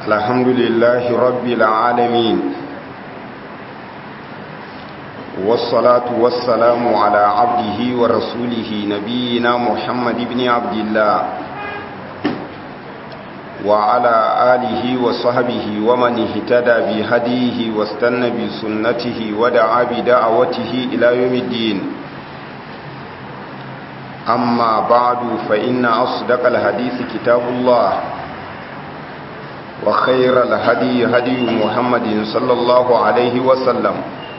الحمد لله رب العالمين والصلاة والسلام على عبده ورسوله نبينا محمد بن عبد الله وعلى آله وصحبه ومن اهتدى بهديه واستنى بسنته ودعا بدعوته إلى يوم الدين أما بعد فإن أصدق الحديث كتاب الله وخير الهدي هدي محمد صلى الله عليه وسلم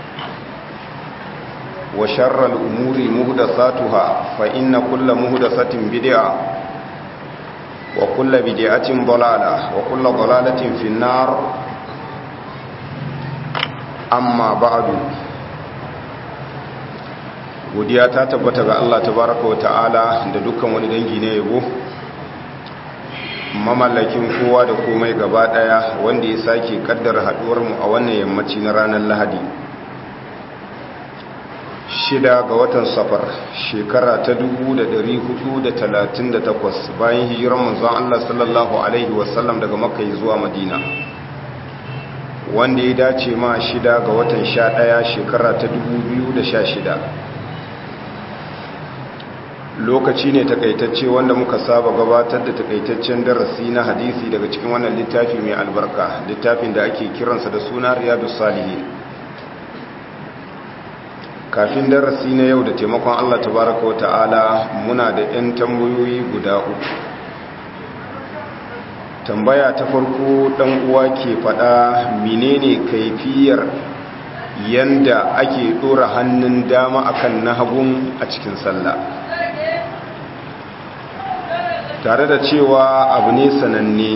وشر الأمور مهدساتها فإن كل مهدسة بدعة وكل بدعة ضلالة وكل ضلالة في النار أما بعد godiya ta tabbata ga Allah tabaraka wata'ala da dukkan wani dangi na yabo mamallakin kowa da komai gaba daya wanda ya sake kaddara haduwar mu a wannan yammaci na ranar Lahadi shida ga watan safar shekara ta 1438 bayan hijirar manzon Allah sallallahu alaihi wasallam daga makka zuwa madina wanda ya dace ma shida ga watan 11 shekara ta 2016 lokaci ne takaitacce wanda muka saba gabatar da takaitaccen darasi na hadisi daga cikin wannan littafi mai albarka littafin da ake kiransa da suna riyadus salihin kafin darasi na yau da taimakon Allah tabaraka wa ta'ala muna da 'yan tambayoyi guda uku tambaya ta farko dan uwa ke fada menene kaifiyar yanda ake dora hannun dama akan na hagun a cikin sallah tare da cewa abu ne sananne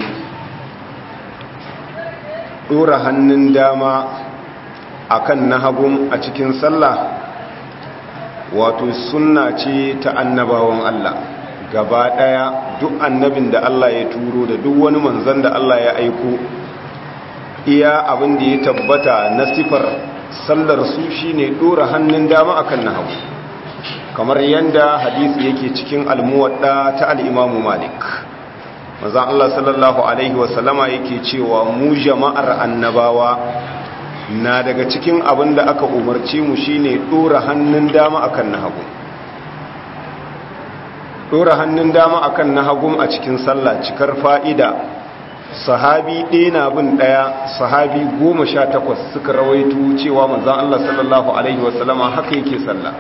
dora hannun dama akan na hagun a cikin sallah wato sunna ce ta annabawan Allah gaba daya duk annabin da Allah ya turo da duk wani manzon da Allah ya aiko iya abin da ya tabbata na sifar sallar su shine dora hannun dama akan na hagu kamar yanda hadisi yake cikin almuwadda ta al-Imam Malik manzon Allah sallallahu alaihi wasallama yake cewa mu jama'ar annabawa na daga cikin abin da aka umarci mu shine dora hannun dama akan na hagu dora hannun dama akan na hagu a cikin sallah cikar fa'ida sahabi ɗaya na bin ɗaya sahabi goma sha takwas suka rawaito cewa manzan Allah sallallahu Alaihi wasallama haka yake sallah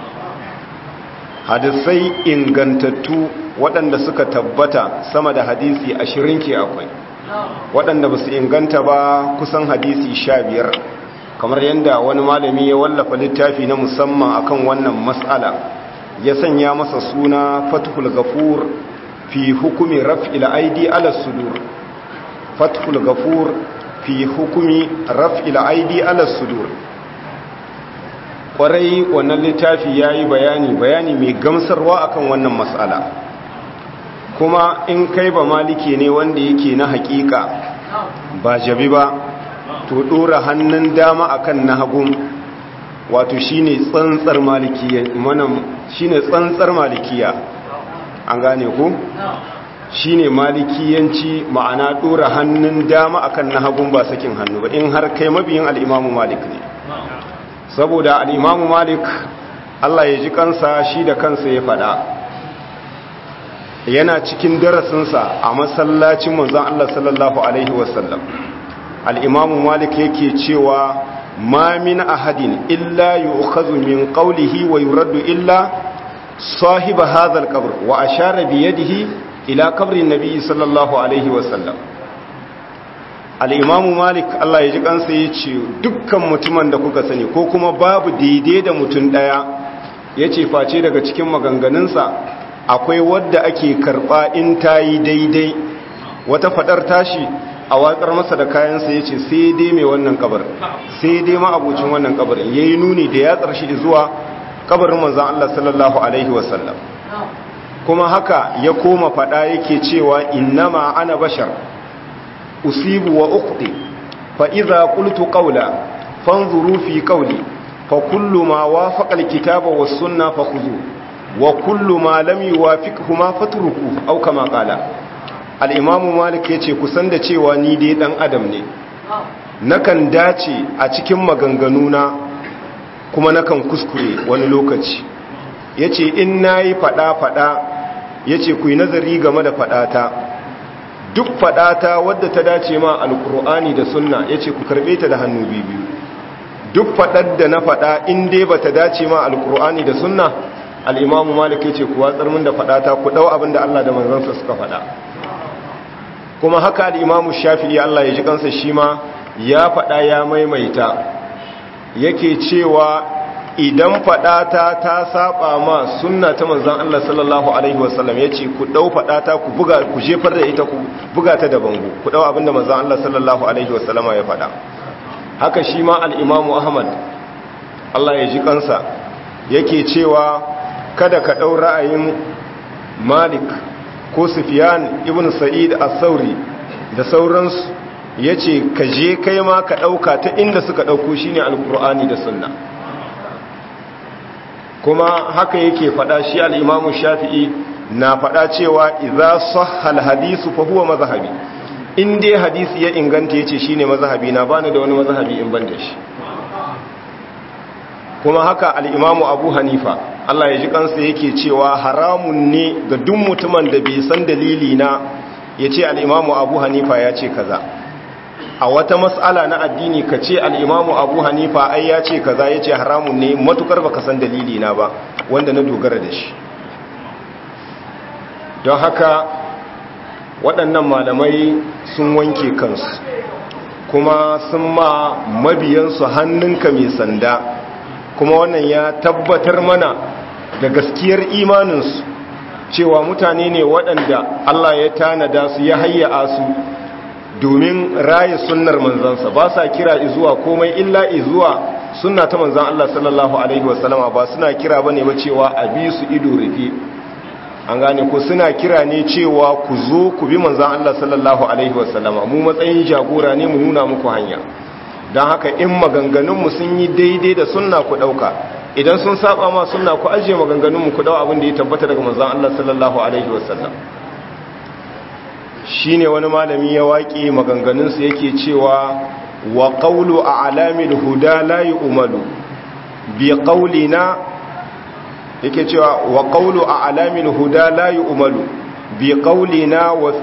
hadisai ingantattu waɗanda suka tabbata sama da hadisi ashirin ke akwai waɗanda ba su inganta ba kusan hadisi sha biyar kamar yadda wani malami ya wallafa littafi na musamman akan wannan matsala ya sanya masa suna fathul gafur fi hukumi raf'il aidi ala sudur fathul gafur fi hukumi raf'il aidi ala sudur kwarai wannan littafi ya yi bayani bayani mai gamsarwa akan wannan matsala kuma in kai ba maliki ne wanda yake na hakika ba jabi ba to dora hannun dama akan na hagun wato shine tsantsar malikiya mana shine tsantsar malikiya an gane ku shine malikiyanci ma'ana dora hannun dama akan na hagun ba sakin hannu ba in har kai mabiyin al-Imam Malik ne saboda al-Imam Malik Allah ya ji kansa shi da kansa ya fada yana cikin darasinsa a masallacin manzon Allah sallallahu alaihi wasallam al-Imam Malik yake cewa ma min ahadin illa yu'khadhu min qawlihi wa yuraddu illa sahib hadha al-qabr wa ashara bi yadihi ila qabri an-nabi sallallahu alaihi wasallam al-Imam Malik Allah ya ji kansa yace dukkan mutumin da kuka sani ko kuma babu daidai da mutun daya yace face daga cikin maganganunsa akwai wadda ake karba in ta yi daidai wata fadar tashi a watsar masa da kayansa ya ce sai dai mai wannan kabar sai dai ma abucin wannan kabar ya yi nuni da ya tsarshi zuwa kabarin manzan Allah sallallahu Alaihi wasallam kuma haka ya koma fada yake cewa innama ana bashar usibu wa ukhti fa idza qultu qawla fanzuru fi qawli fa kullu ma wafaqa alkitaba was sunna fakhudhu wa kullu ma lam yuwafiqhuma fatruku aw kama qala al'imamu malik ya ce kusan da cewa ni dai ɗan adam ne nakan dace a cikin maganganuna kuma nakan kuskure wani lokaci ya ce in na yi faɗa-faɗa ya ce ku yi nazari game da faɗata duk faɗata wadda ta dace ma alkur'ani da sunna ya ce ku karɓe ta da hannu biyu duk faɗar da na faɗa in dai ba ta dace ma alkur'ani da sunna al'imamu malik ya ce ku watsar min da faɗata ku ɗau abin da allah da manzansa suka faɗa kuma haka al'imamu shafi'i allah ya ji kansa shi ma ya faɗa ya maimaita yake cewa idan faɗata ta saba ma sunna ta manzan Allah sallallahu alaihi wasallam ya ce ku ɗau faɗata ku buga ku jefar da ita ku buga ta da bango ku ɗau abinda manzan Allah sallallahu alaihi wasallama ya faɗa haka shi ma al'imamu ahmad Allah ya ji kansa yake cewa kada ka ɗau ra'ayin malik ko sufiyan ibn sa'id as-sauri da sauransu ya ce ka je kai ma ka ɗauka ta inda suka ɗauko shi ne alƙur'ani da sunna kuma haka yake faɗa shi al'imamu shafi'i na faɗa cewa iza sahal hadisu fa huwa mazhabi in dai hadisi ya inganta yace shine mazhabi na bani da wani mazhabi in ban da shi kuma haka al-imamu abu hanifa Allah ya ji kansa yake cewa haramun ne ga duk mutumin da bai san dalili na yace al-imamu abu hanifa ya ce kaza a wata mas'ala na addini ka ce al-imamu abu hanifa ai ya ce kaza yace haramun ne matukar baka san dalili na ba wanda na dogara da shi don haka waɗannan malamai sun wanke kansu kuma sun ma mabiyansu hannunka mai sanda kuma wannan ya tabbatar mana da gaskiyar imaninsu cewa mutane ne waɗanda Allah ya tanada su ya hayya su domin raye sunnar manzansa ba sa kira izuwa komai illa izuwa sunna ta manzan Allah sallallahu alaihi wasallama ba suna kira bane ba cewa a bi su ido rufe an gane ko suna kira ne cewa ku zo ku bi manzan Allah sallallahu alaihi wasallama mu matsayin jagora ne mu nuna muku hanya don haka in maganganunmu sun yi daidai da sunna ku ɗauka idan sun saba ma sunna ku ajiye maganganunmu ku ɗau abin da ya tabbata daga manzan Allah sallallahu alaihi wasallam shi ne wani malami ya waƙe maganganunsu yake cewa wa ƙaulu a alamin huda layi umaru bi ƙaulina yake cewa wa qawlu a alamin huda la yu'malu bi qawlina wa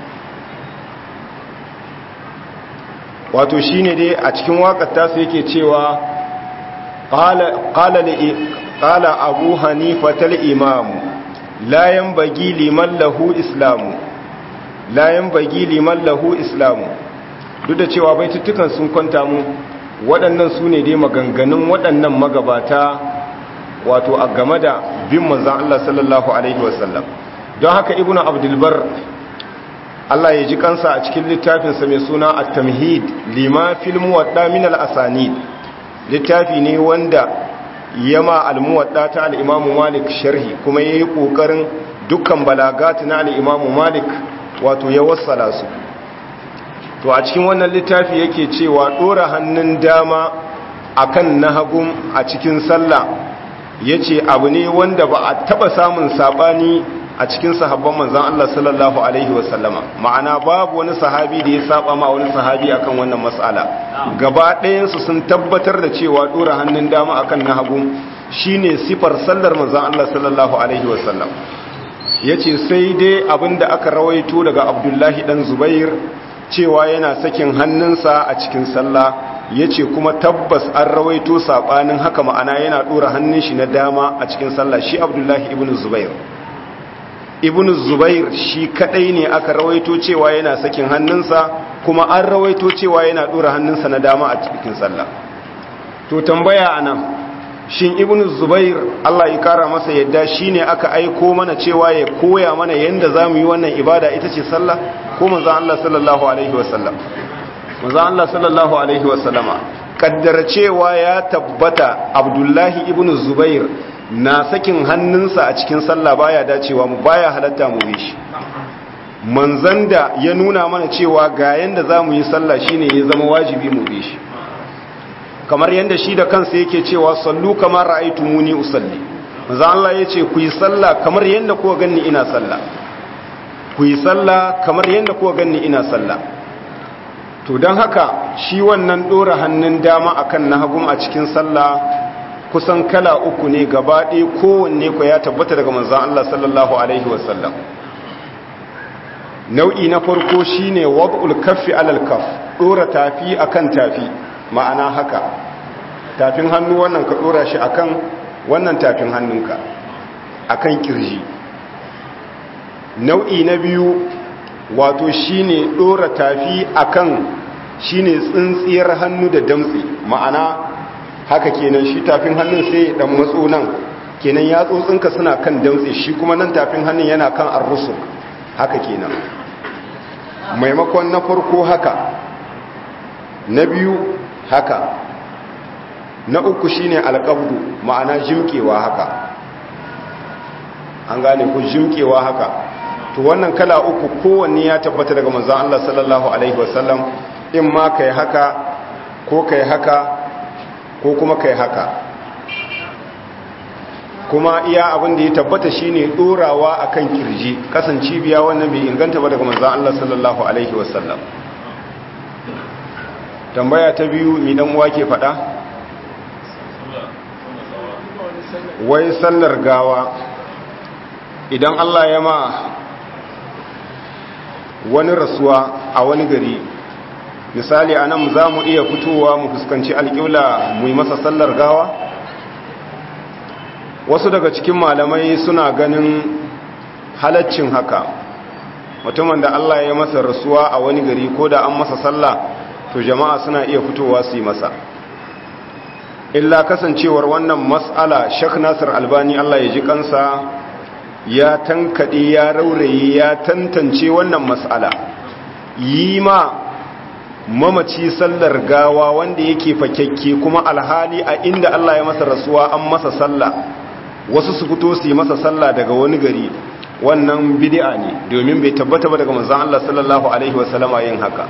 wato shine dai a cikin wakar tasu yake cewa qala qala li qala abu hanifa tal imam la yanbaghi liman lahu islamu la yanbaghi liman lahu islamu duk da cewa baitutukan sun kwanta mu waɗannan su ne dai maganganun waɗannan magabata wato a game da bin manzan Allah sallallahu Alaihi wasallam don haka ibn abdulbar Allah ya ji kansa a cikin littafinsa mai suna a tamhid lima filmu wadda min al'asanid littafi ne wanda yama almuwadda ta al'imamu malik sharhi kuma ya yi ƙoƙarin dukkan balagati na al'imamu malik wato ya wassala su to a cikin wannan littafi yake cewa ɗora hannun dama akan na hagun a cikin sallah ya ce abu ne wanda ba a taba samun sabani a cikin sahabban manzan Allah sallallahu Alaihi wasallama ma'ana babu wani sahabi da ya saba ma wani sahabi akan wannan matsala gaba ɗayansu sun tabbatar da cewa ɗora hannun dama akan na hagu shine sifar sallar manzan Allah sallallahu Alaihi wasallam ya ce sai dai abin da aka rawaito daga abdullahi ɗan zubair cewa yana sakin hannunsa a cikin sallah ya ce kuma tabbas an rawaito saɓanin haka ma'ana yana ɗora hannun shi na dama a cikin sallah shi abdullahi ibn zubair ibn zubair shi kaɗai ne aka rawaito cewa yana sakin hannunsa kuma an rawaito cewa yana ɗora hannunsa na dama a cikin sallah to tambaya a nan shin ibn zubair allah ya kara masa yadda shi ne aka aiko mana cewa ya koya mana yadda za mu yi wannan ibada ita ce sallah ko manzan allah sallallahu alaihi wasallam manzo Allah sallallahu alaihi wasallama kaddara cewa ya tabbata Abdullahi ibn Zubair na sakin hannunsa a cikin sallah baya dacewa mu baya halatta mu bi shi manzon da ya nuna mana cewa ga yanda zamu yi sallah shine ya zama wajibi mu bi shi kamar yanda shi da kansa yake cewa sallu kamar ra'aytumuni usalli manzo Allah yace ku yi sallah kamar yanda kuka ganni ina sallah ku yi sallah kamar yadda kuwa ganni ina sallah to don haka shi wannan ɗora hannun dama akan na hagun a cikin sallah kusan kala uku ne gaba ɗaya kowanne ku ya tabbata daga manzan Allah sallallahu Alaihi wasallam nau'i na farko shi ne wad'ul kaffi alal kaf ɗora tafi akan tafi ma'ana haka tafin hannu wannan ka ɗora shi akan wannan tafin hannunka akan kirji nau'i na biyu wato shine ɗora tafi akan shine tsintsiyar hannu da damtse ma'ana haka kenan shi tafin hannun sai dan matso nan kenan yatsotsinka suna kan damtse shi kuma nan tafin hannun yana kan arrusu haka kenan maimakon na farko haka na biyu haka na uku shine alqabdu ma'ana jimkewa haka an gane ku jimkewa haka to wannan kala uku kowanne ya tabbata daga manzon Allah sallallahu alaihi wasallam in ma kai haka ko kai haka ko kuma kai haka kuma iya abin da ya tabbata shine dorawa akan kirji kasance biya wannan bai inganta ba daga manzon Allah sallallahu alaihi wasallam tambaya ta biyu ni dan uwa ke fada wai sallar gawa idan Allah ya ma wani rasuwa a wani gari misali a nan za mu iya fitowa mu fuskanci alƙibla mu yi masa sallar gawa wasu daga cikin malamai suna ganin halaccin haka mutumin da Allah ya masa rasuwa a wani gari ko da an masa sallah to jama'a suna iya fitowa su yi masa illa kasancewar wannan mas'ala Sheikh Nasir Albani Allah ya ji kansa ya tankade ya rauraye ya tantance wannan mas'ala yi ma mamaci sallar gawa wanda yake fakekke kuma alhali a inda Allah ya masa rasuwa an masa sallah wasu su fito su yi masa sallah daga wani gari wannan bid'a ne domin bai tabbata ba daga manzon Allah sallallahu alaihi wasallama yin haka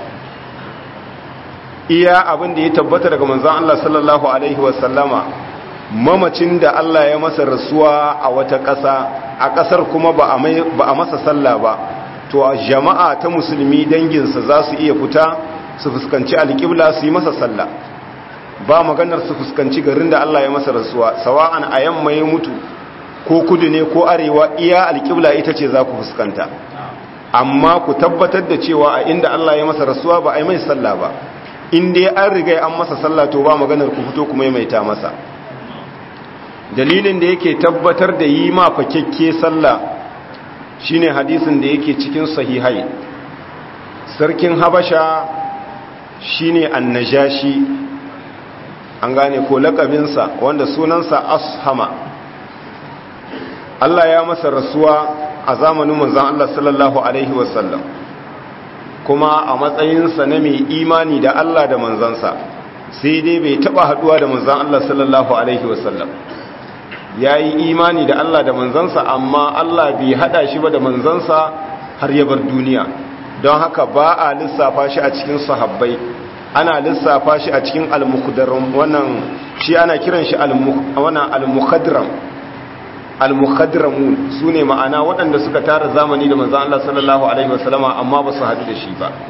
iya abin da ya tabbata daga manzon Allah sallallahu alaihi wasallama mamacin da Allah ya masa rasuwa a wata ƙasa a ƙasar kuma ba a masa sallah ba to jama'a ta musulmi danginsa za su iya fita su fuskanci alƙibla su yi masa sallah ba maganar su fuskanci garin da Allah ya masa rasuwa sawa'an a yamma ya mutu ko kudu ne ko arewa iya alƙibla ita ce za ku fuskanta amma ku tabbatar da cewa a inda Allah ya masa rasuwa ba a yi mai sallah ba in dai an riga an masa sallah to ba maganar ku fito kuma maimaita masa dalilin da yake tabbatar da yi ma fakekke sallah shine hadisin da yake cikin sahihai sarkin habasha shine annajashi an gane ko lakabinsa wanda sunansa ashama Allah ya masa rasuwa a zamanin manzon Allah sallallahu alaihi wasallam kuma a matsayinsa na mai imani da Allah da manzansa sai dai bai taba haduwa da manzan Allah sallallahu alaihi wasallam ya yi imani da Allah da manzansa amma Allah bai hada shi ba da manzansa har ya bar duniya don haka ba a lissafa shi a cikin sahabbai ana lissafa shi a cikin al-mukhdaram wannan shi ana kiran shi al-mukhadram al-mukhadramun sune ma'ana waɗanda suka tara zamani da manzon Allah sallallahu alaihi wasallama amma ba su haɗu da shi ba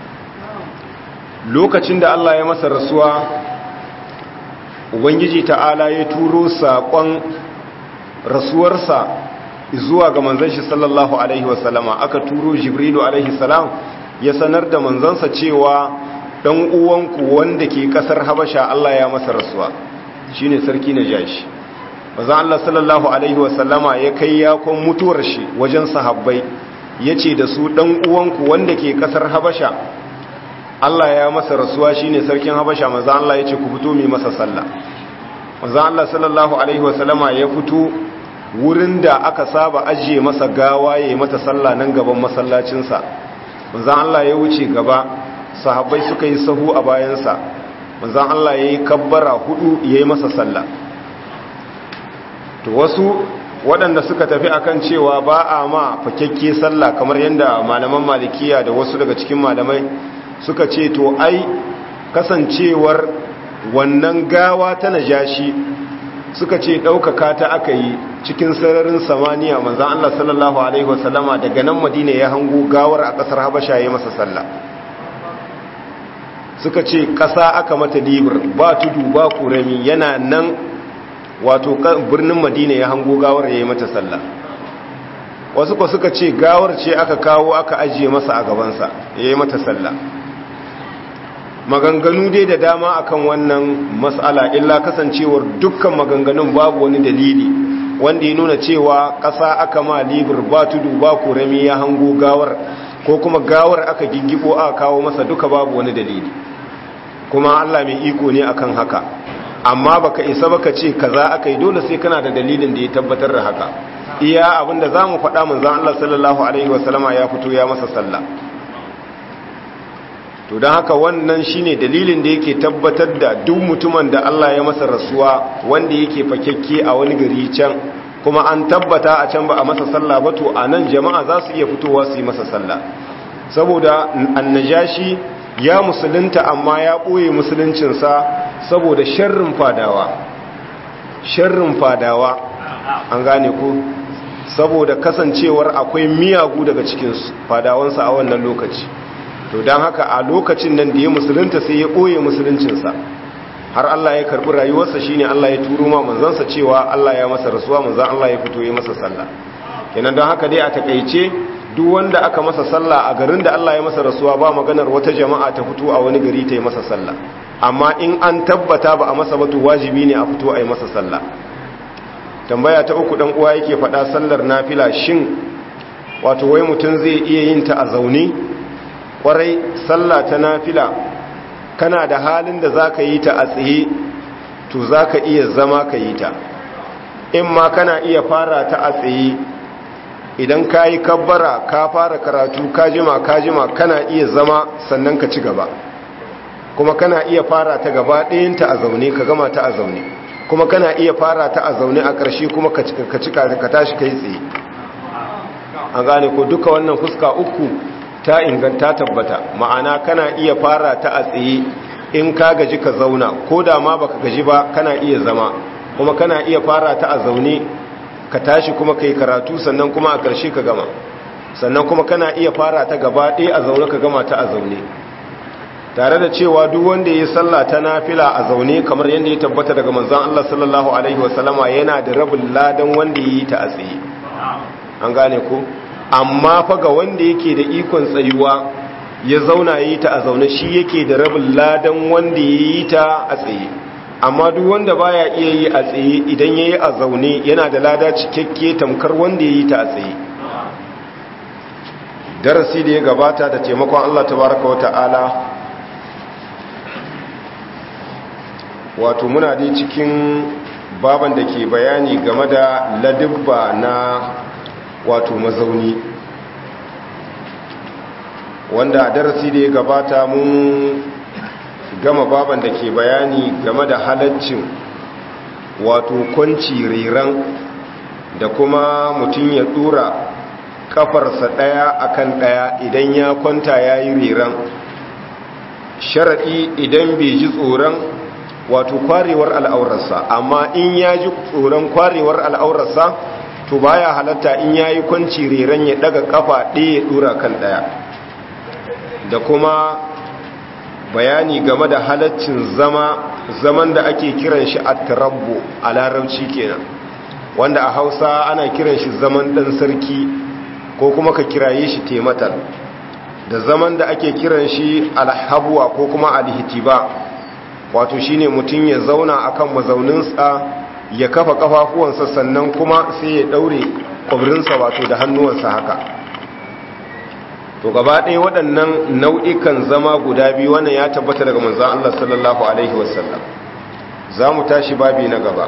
lokacin da Allah ya masa rasuwa ubangiji ta'ala ya turo saƙon rasuwarsa zuwa ga manzon shi sallallahu alaihi wasallama aka turo jibrilu alaihi salam ya sanar da manzansa cewa dan uwanku wanda ke kasar habasha Allah ya masa rasuwa shine sarki najashi manzon Allah sallallahu alaihi wasallama ya kai yakon mutuwar shi wajen sahabbai yace da su dan uwanku wanda ke kasar habasha Allah ya masa rasuwa shine sarkin habasha manzon Allah yace ku fito mi masa sallah manzon Allah sallallahu alaihi wasallama ya fito wurin da aka saba ajiye masa gawa yayi mata sallah nan gaban masallacinsa manzon Allah ya wuce gaba sahabbai suka yi sahu a bayansa manzon Allah yayi kabbara hudu yayi masa sallah to wasu waɗanda suka tafi akan cewa ba a ma fakekke sallah kamar yadda malaman malikiya da wasu daga cikin malamai suka ce to ai kasancewar wannan gawa ta najashi suka ce ɗaukaka ta aka yi cikin sararin samaniya manzan Allah sallallahu Alaihi wasallama daga nan madina ya hango gawar a ƙasar habasha ya masa sallah suka ce ƙasa aka mata libir ba tudu ba kurami yana nan wato birnin madina ya hango gawar ya yi mata sallah wasu kwa suka ce gawar ce aka kawo aka ajiye masa a gabansa ya yi mata sallah maganganu dai da dama akan wannan mas'ala illa kasancewar dukkan maganganun babu wani dalili wanda ya nuna cewa ƙasa aka ma libir ba tudu ba kurami ya hango gawar ko kuma gawar aka giggibo aka kawo masa duka babu wani dalili kuma Allah mai iko ne akan haka amma baka isa baka ce kaza aka yi dole sai kana da dalilin da ya tabbatar da haka iya abinda zamu faɗa manzon Allah sallallahu alaihi wasallama ya fito ya masa sallah to don haka wannan shine dalilin da yake tabbatar da duk mutumin da Allah ya masa rasuwa wanda yake fakekke a wani gari can kuma an tabbata a can ba a masa sallah ba to a nan jama'a za su iya fitowa su yi masa sallah saboda annajashi ya musulunta amma ya ɓoye musuluncinsa saboda sharrin fadawa sharrin fadawa an gane ku saboda kasancewar akwai miyagu daga cikin fadawansa a wannan lokaci to don haka a lokacin nan da ya musulunta sai ya ɓoye musuluncinsa har Allah ya karɓi rayuwarsa shine Allah ya turo ma manzansa cewa Allah ya masa rasuwa manzan Allah ya fito ya masa sallah kenan don haka dai a takaice duk wanda aka masa sallah a garin da Allah ya masa rasuwa ba maganar wata jama'a ta fito a wani gari ta yi masa sallah amma in an tabbata ba a masa ba to wajibi ne a fito a yi masa sallah tambaya ta uku dan uwa yake faɗa sallar nafila shin wato wai mutum zai iya yin ta a zaune kwarai sallah ta nafila kana da halin da za ka yi ta a tsaye to za ka iya zama ka yi ta in ma kana iya fara ta a tsaye idan ka yi kabbara ka fara karatu ka jima ka jima kana iya zama sannan ka ci gaba kuma kana iya fara ta gaba ɗayanta a zaune ka gama ta a zaune kuma kana iya fara ta a zaune a ƙarshe kuma ka cika ka tashi ka yi tsaye an gane ko duka wannan fuska uku ta inganta tabbata ma'ana kana iya fara ta a tsaye in ka gaji ka zauna ko da ma baka gaji ba kana iya zama kuma kana iya fara ta a zaune ka tashi kuma kai karatu sannan kuma a ƙarshe ka gama sannan kuma kana iya fara ta gaba ɗaya a zaune ka gama ta a zaune tare da cewa duk wanda ya salla ta nafila a zaune kamar yadda ya tabbata daga manzon Allah sallallahu alaihi wasallama yana da rabin ladan wanda ya yi ta a tsaye an gane ko amma fa ga wanda yake da ikon tsayuwa ya zauna yi ta a zaune shi yake da rabin ladan wanda ya yi ta a tsaye amma duk wanda baya iya yi a tsaye idan ya yi a zaune yana da lada cikakke tamkar wanda ya yi ta a tsaye darasi da ya gabata da taimakon Allah tabaraka wa ta'ala wato muna dai cikin baban da ke bayani game da ladibba na wato mazauni wanda a darasi da ya gabata mun gama baban da ke bayani game da halaccin wato kwanci riran da kuma mutum ya dura kafarsa daya akan daya idan ya kwanta ya yi riran sharaɗi idan bai ji tsoron wato kwarewar al'aurarsa amma in ya ji tsoron kwarewar al'aurarsa to baya halatta in yayi kwanci reran ya daga kafa ɗaya ya dura kan ɗaya da kuma bayani game da halaccin zama zaman da ake kiran shi at-tarabbu a larabci kenan wanda a Hausa ana kiran shi zaman dan sarki ko kuma ka kiraye shi tematal da zaman da ake kiran shi alhabwa ko kuma alhitiba wato shine mutum ya zauna akan mazauninsa ya kafa kafafuwansa sannan kuma sai ya daure kwabrinsa wato da hannuwansa haka to gaba ɗaya waɗannan nau'ikan zama guda biyu wannan ya tabbata daga manzan Allah sallallahu alaihi wasallam za mu tashi babi na gaba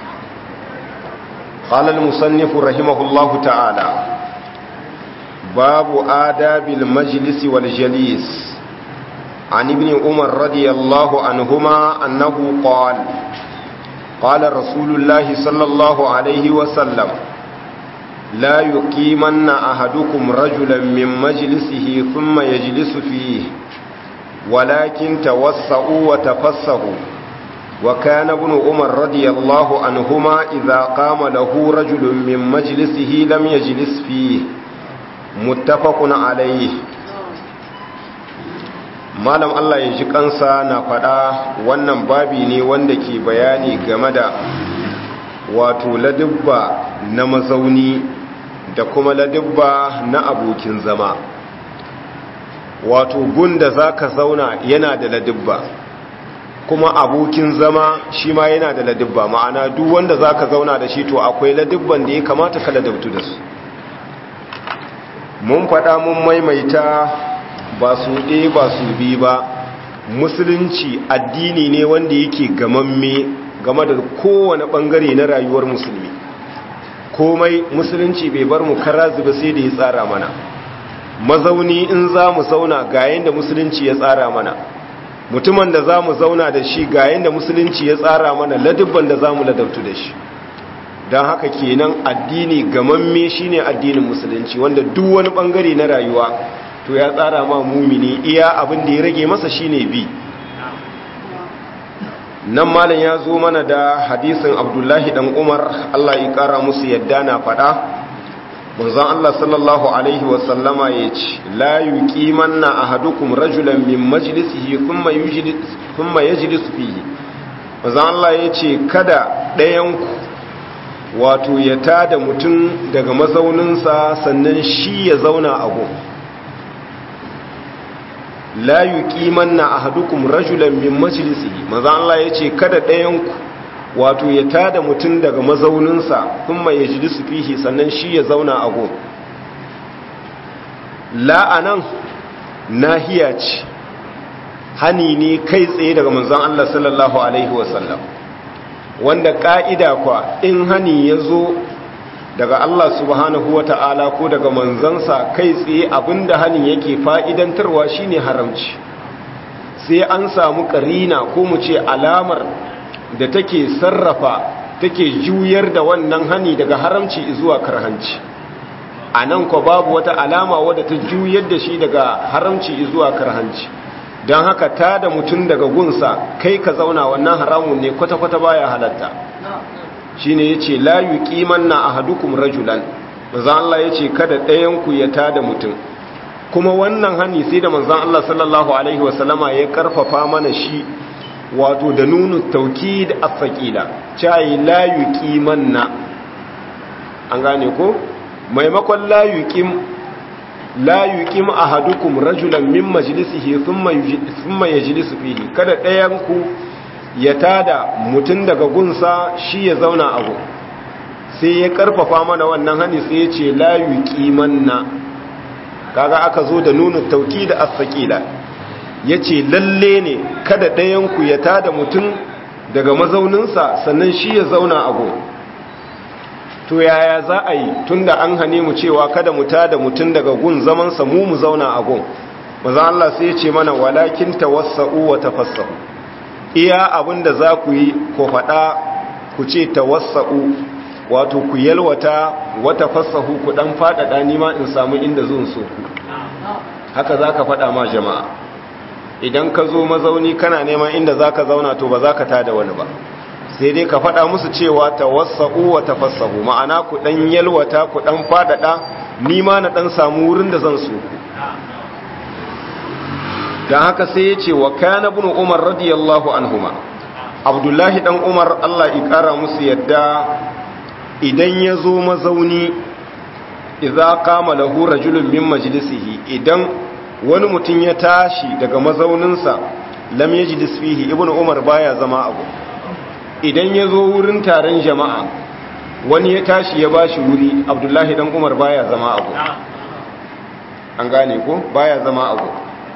قال المصنف رحمه الله تعالى باب آداب المجلس والجليس عن ابن عمر رضي الله عنهما أنه قال قال رسول الله صلى الله عليه وسلم لا يقيمن أحدكم رجلا من مجلسه ثم يجلس فيه ولكن توسعوا وتفسحوا وكان ابن عمر رضي الله عنهما إذا قام له رجل من مجلسه لم يجلس فيه متفق عليه malam Allah ya ji kansa na faɗa wannan babi ne wanda ke bayani game da wato ladubba na mazauni da kuma ladubba na abokin zama wato gunda za ka zauna yana da ladubba kuma abokin zama shi ma yana da ladubba ma'ana duk wanda za ka zauna da shi to akwai ladubban da ya kamata ka ladabtu da su mun faɗa mun maimaita ba su ɗe ba su bi ba musulunci addini ne wanda yake gamamme game da kowane ɓangare na rayuwar musulmi komai musulunci bai bar mu kara zuba sai da ya tsara mana mazauni in za mu zauna ga yadda musulunci ya tsara mana mutumin da za mu zauna da shi ga yadda musulunci ya tsara mana ladubban da za mu ladabtu da shi don haka kenan addini gamamme shine addinin musulunci wanda duk wani bangare na rayuwa to ya tsara ma mumini iya abin da ya rage masa shine bi nan malam ya zo mana da hadisin abdullahi dan umar allah ya kara musu yadda na faɗa manzon Allah sallallahu alaihi wasallama ya ce la yuqimanna ahadukum rajulan min majlisihi thumma yujlis thumma yajlis fihi manzon Allah ya ce kada ɗayan ku wato ya tada mutum daga mazauninsa sannan shi ya zauna a gun la yuqimanna ahadukum rajulan min majlisihi manzon Allah ya ce kada ɗayan ku wato ya tada mutum daga mazauninsa kuma ya ji su fihi sannan shi ya zauna a gun la'anan nahiya ce hani ne kai tsaye daga manzon Allah sallallahu alaihi wasallam wanda ka'ida kwa in hani ya zo daga Allah subhanahu wa ta'ala ko daga manzansa kai tsaye abinda hani yake fa'idantarwa shine haramci sai an samu karina ko mu ce alamar da take sarrafa take juyar da wannan hani daga haramci zuwa karhanci a nan ko babu wata alama wadda ta juyar da shi daga haramci zuwa karhanci don haka ta da mutum daga gunsa kai ka zauna wannan haramun ne kwata-kwata baya halatta shi ne ya ce layu kiman na a hadukum rajulan manzan Allah ya ce kada ɗayanku ya ta da mutum kuma wannan hani sai da manzan Allah sallallahu Alaihi wasallama ya karfafa mana shi wato da nunu tauki da afaƙila cayi layu kiman na an gane ko maimakon layu kim layu kim a hadukum rajulan min majalisihi thumma yajlisu fihi kada ɗayanku ya tada mutum daga gunsa shi ya zauna abu sai ya karfafa mana wannan hani sai ya ce layu kiman na kaga aka zo da nunu tauki da afaƙila ya ce lalle ne kada ɗayanku ya tada mutum daga mazauninsa sannan shi ya zauna a gun to yaya za a yi tun da an hane mu cewa kada mu tada mutum daga gun zamansa mu mu zauna a gun maza Allah sai ya ce mana walakin tawassa'u wa tafassahu iya abin da za ku yi ko faɗa ku ce tawassa'u wato ku yalwata wa tafassahu ku ɗan faɗaɗa nima in samu inda zun so haka za ka faɗa ma jama'a idan ka zo mazauni kana neman inda za ka zauna to ba za ka tada wani ba sai dai ka faɗa musu cewa ta wasa'u wa tafassahu ma'ana ku ɗan yalwata ku ɗan faɗaɗa nima na ɗan samu wurin da zan so ku don haka sai ya ce wa kana bin umar radiyallahu anhuma abdullahi ɗan umar allah ƙara musu yadda idan ya zo mazauni idza qama lahu rajulun min majlisihi idan wani mutum ya tashi daga mazauninsa lam yajlis fihi ibnu umar baya zama abu idan ya zo wurin taron jama'a wani ya tashi ya bashi wuri abdullahi dan umar baya zama abu an gane ko baya zama abu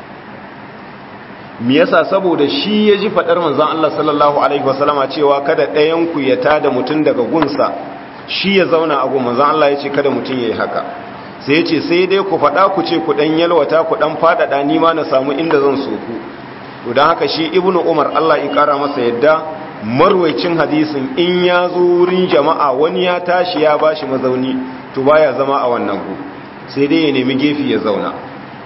me yasa saboda shi ya ji fadar manzon Allah sallallahu alaihi wasallama cewa kada ɗayan ku ya tada mutum daga gunsa shi ya zauna a gun manzon Allah ya ce kada mutum yayi haka sai ya ce sai dai ku faɗa ku ce ku ɗan yalwata ku ɗan faɗaɗa ni ma na samu inda zan so ku to don haka shi ibnu umar Allah ya ƙara masa yadda marwaicin hadisin in ya zo wurin jama'a wani ya tashi ya bashi mazauni to baya zama a wannan gu sai dai ya nemi gefe ya zauna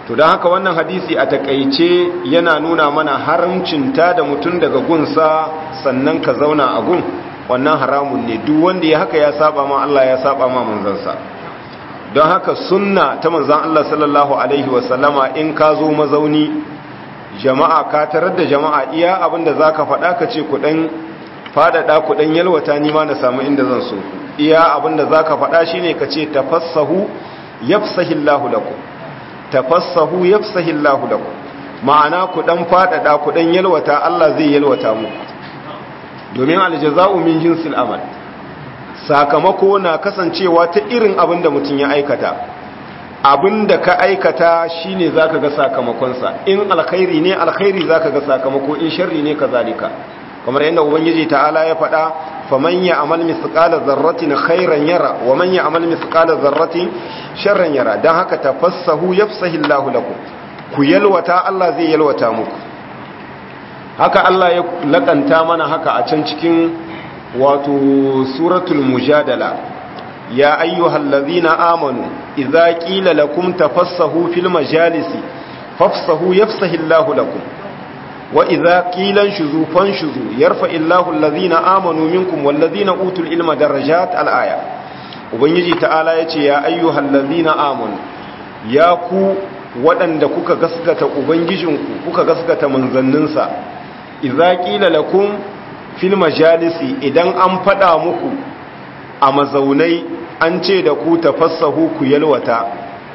to don haka wannan hadisi a takaice yana nuna mana haramcin ta da mutum daga gunsa sannan ka zauna a gun wannan haramun ne duk wanda ya haka ya saba ma Allah ya saba ma manzansa don haka sunna ta manzan Allah sallallahu alaihi wasallama in ka zo mazauni jama'a ka tarar da jama'a iya abinda za ka faɗa ka ce kuɗin faɗaɗa kuɗin yalwata nima na samu inda zan so iya abinda za ka faɗa shi ne ka ce tafassahu yafsahillahu lakum tafassahu yafsahillahu lakum ma'ana kuɗin faɗaɗa kuɗin yalwata Allah zai yalwata muku domin aljaza'u min jinsil amal sakamako na kasancewa ta irin abin da mutum ya aikata abin da ka aikata shine zaka ga sakamakonsa in alkhairi ne alkhairi zaka ga sakamako in sharri ne kazalika kamar yadda ubangiji ta'ala ya faɗa faman ya'mal mithqala dharratin khairan yara wa man ya'mal mithqala dharratin sharran yara dan haka tafassahu yafsahillahu lakum ku yalwata Allah zai yalwata muku haka Allah ya lakanta mana haka a can cikin wato suratul mujadala ya ayyuhal ladhina amanu idza qila lakum tafassahu fil majalisi fafsahu yafsahillahu lakum wa idza qila shuzu fanshuzu yarfa'illahu alladhina amanu minkum wal ladhina utul ilma darajat al aya ubangiji ta'ala yace ya ayyuhal ladhina amanu ya ku waɗanda kuka gaskata ubangijinku kuka gaskata manzanninsa idza qila lakum fil majalisi idan an fada muku a mazaunai an ce da ku tafassahu ku yalwata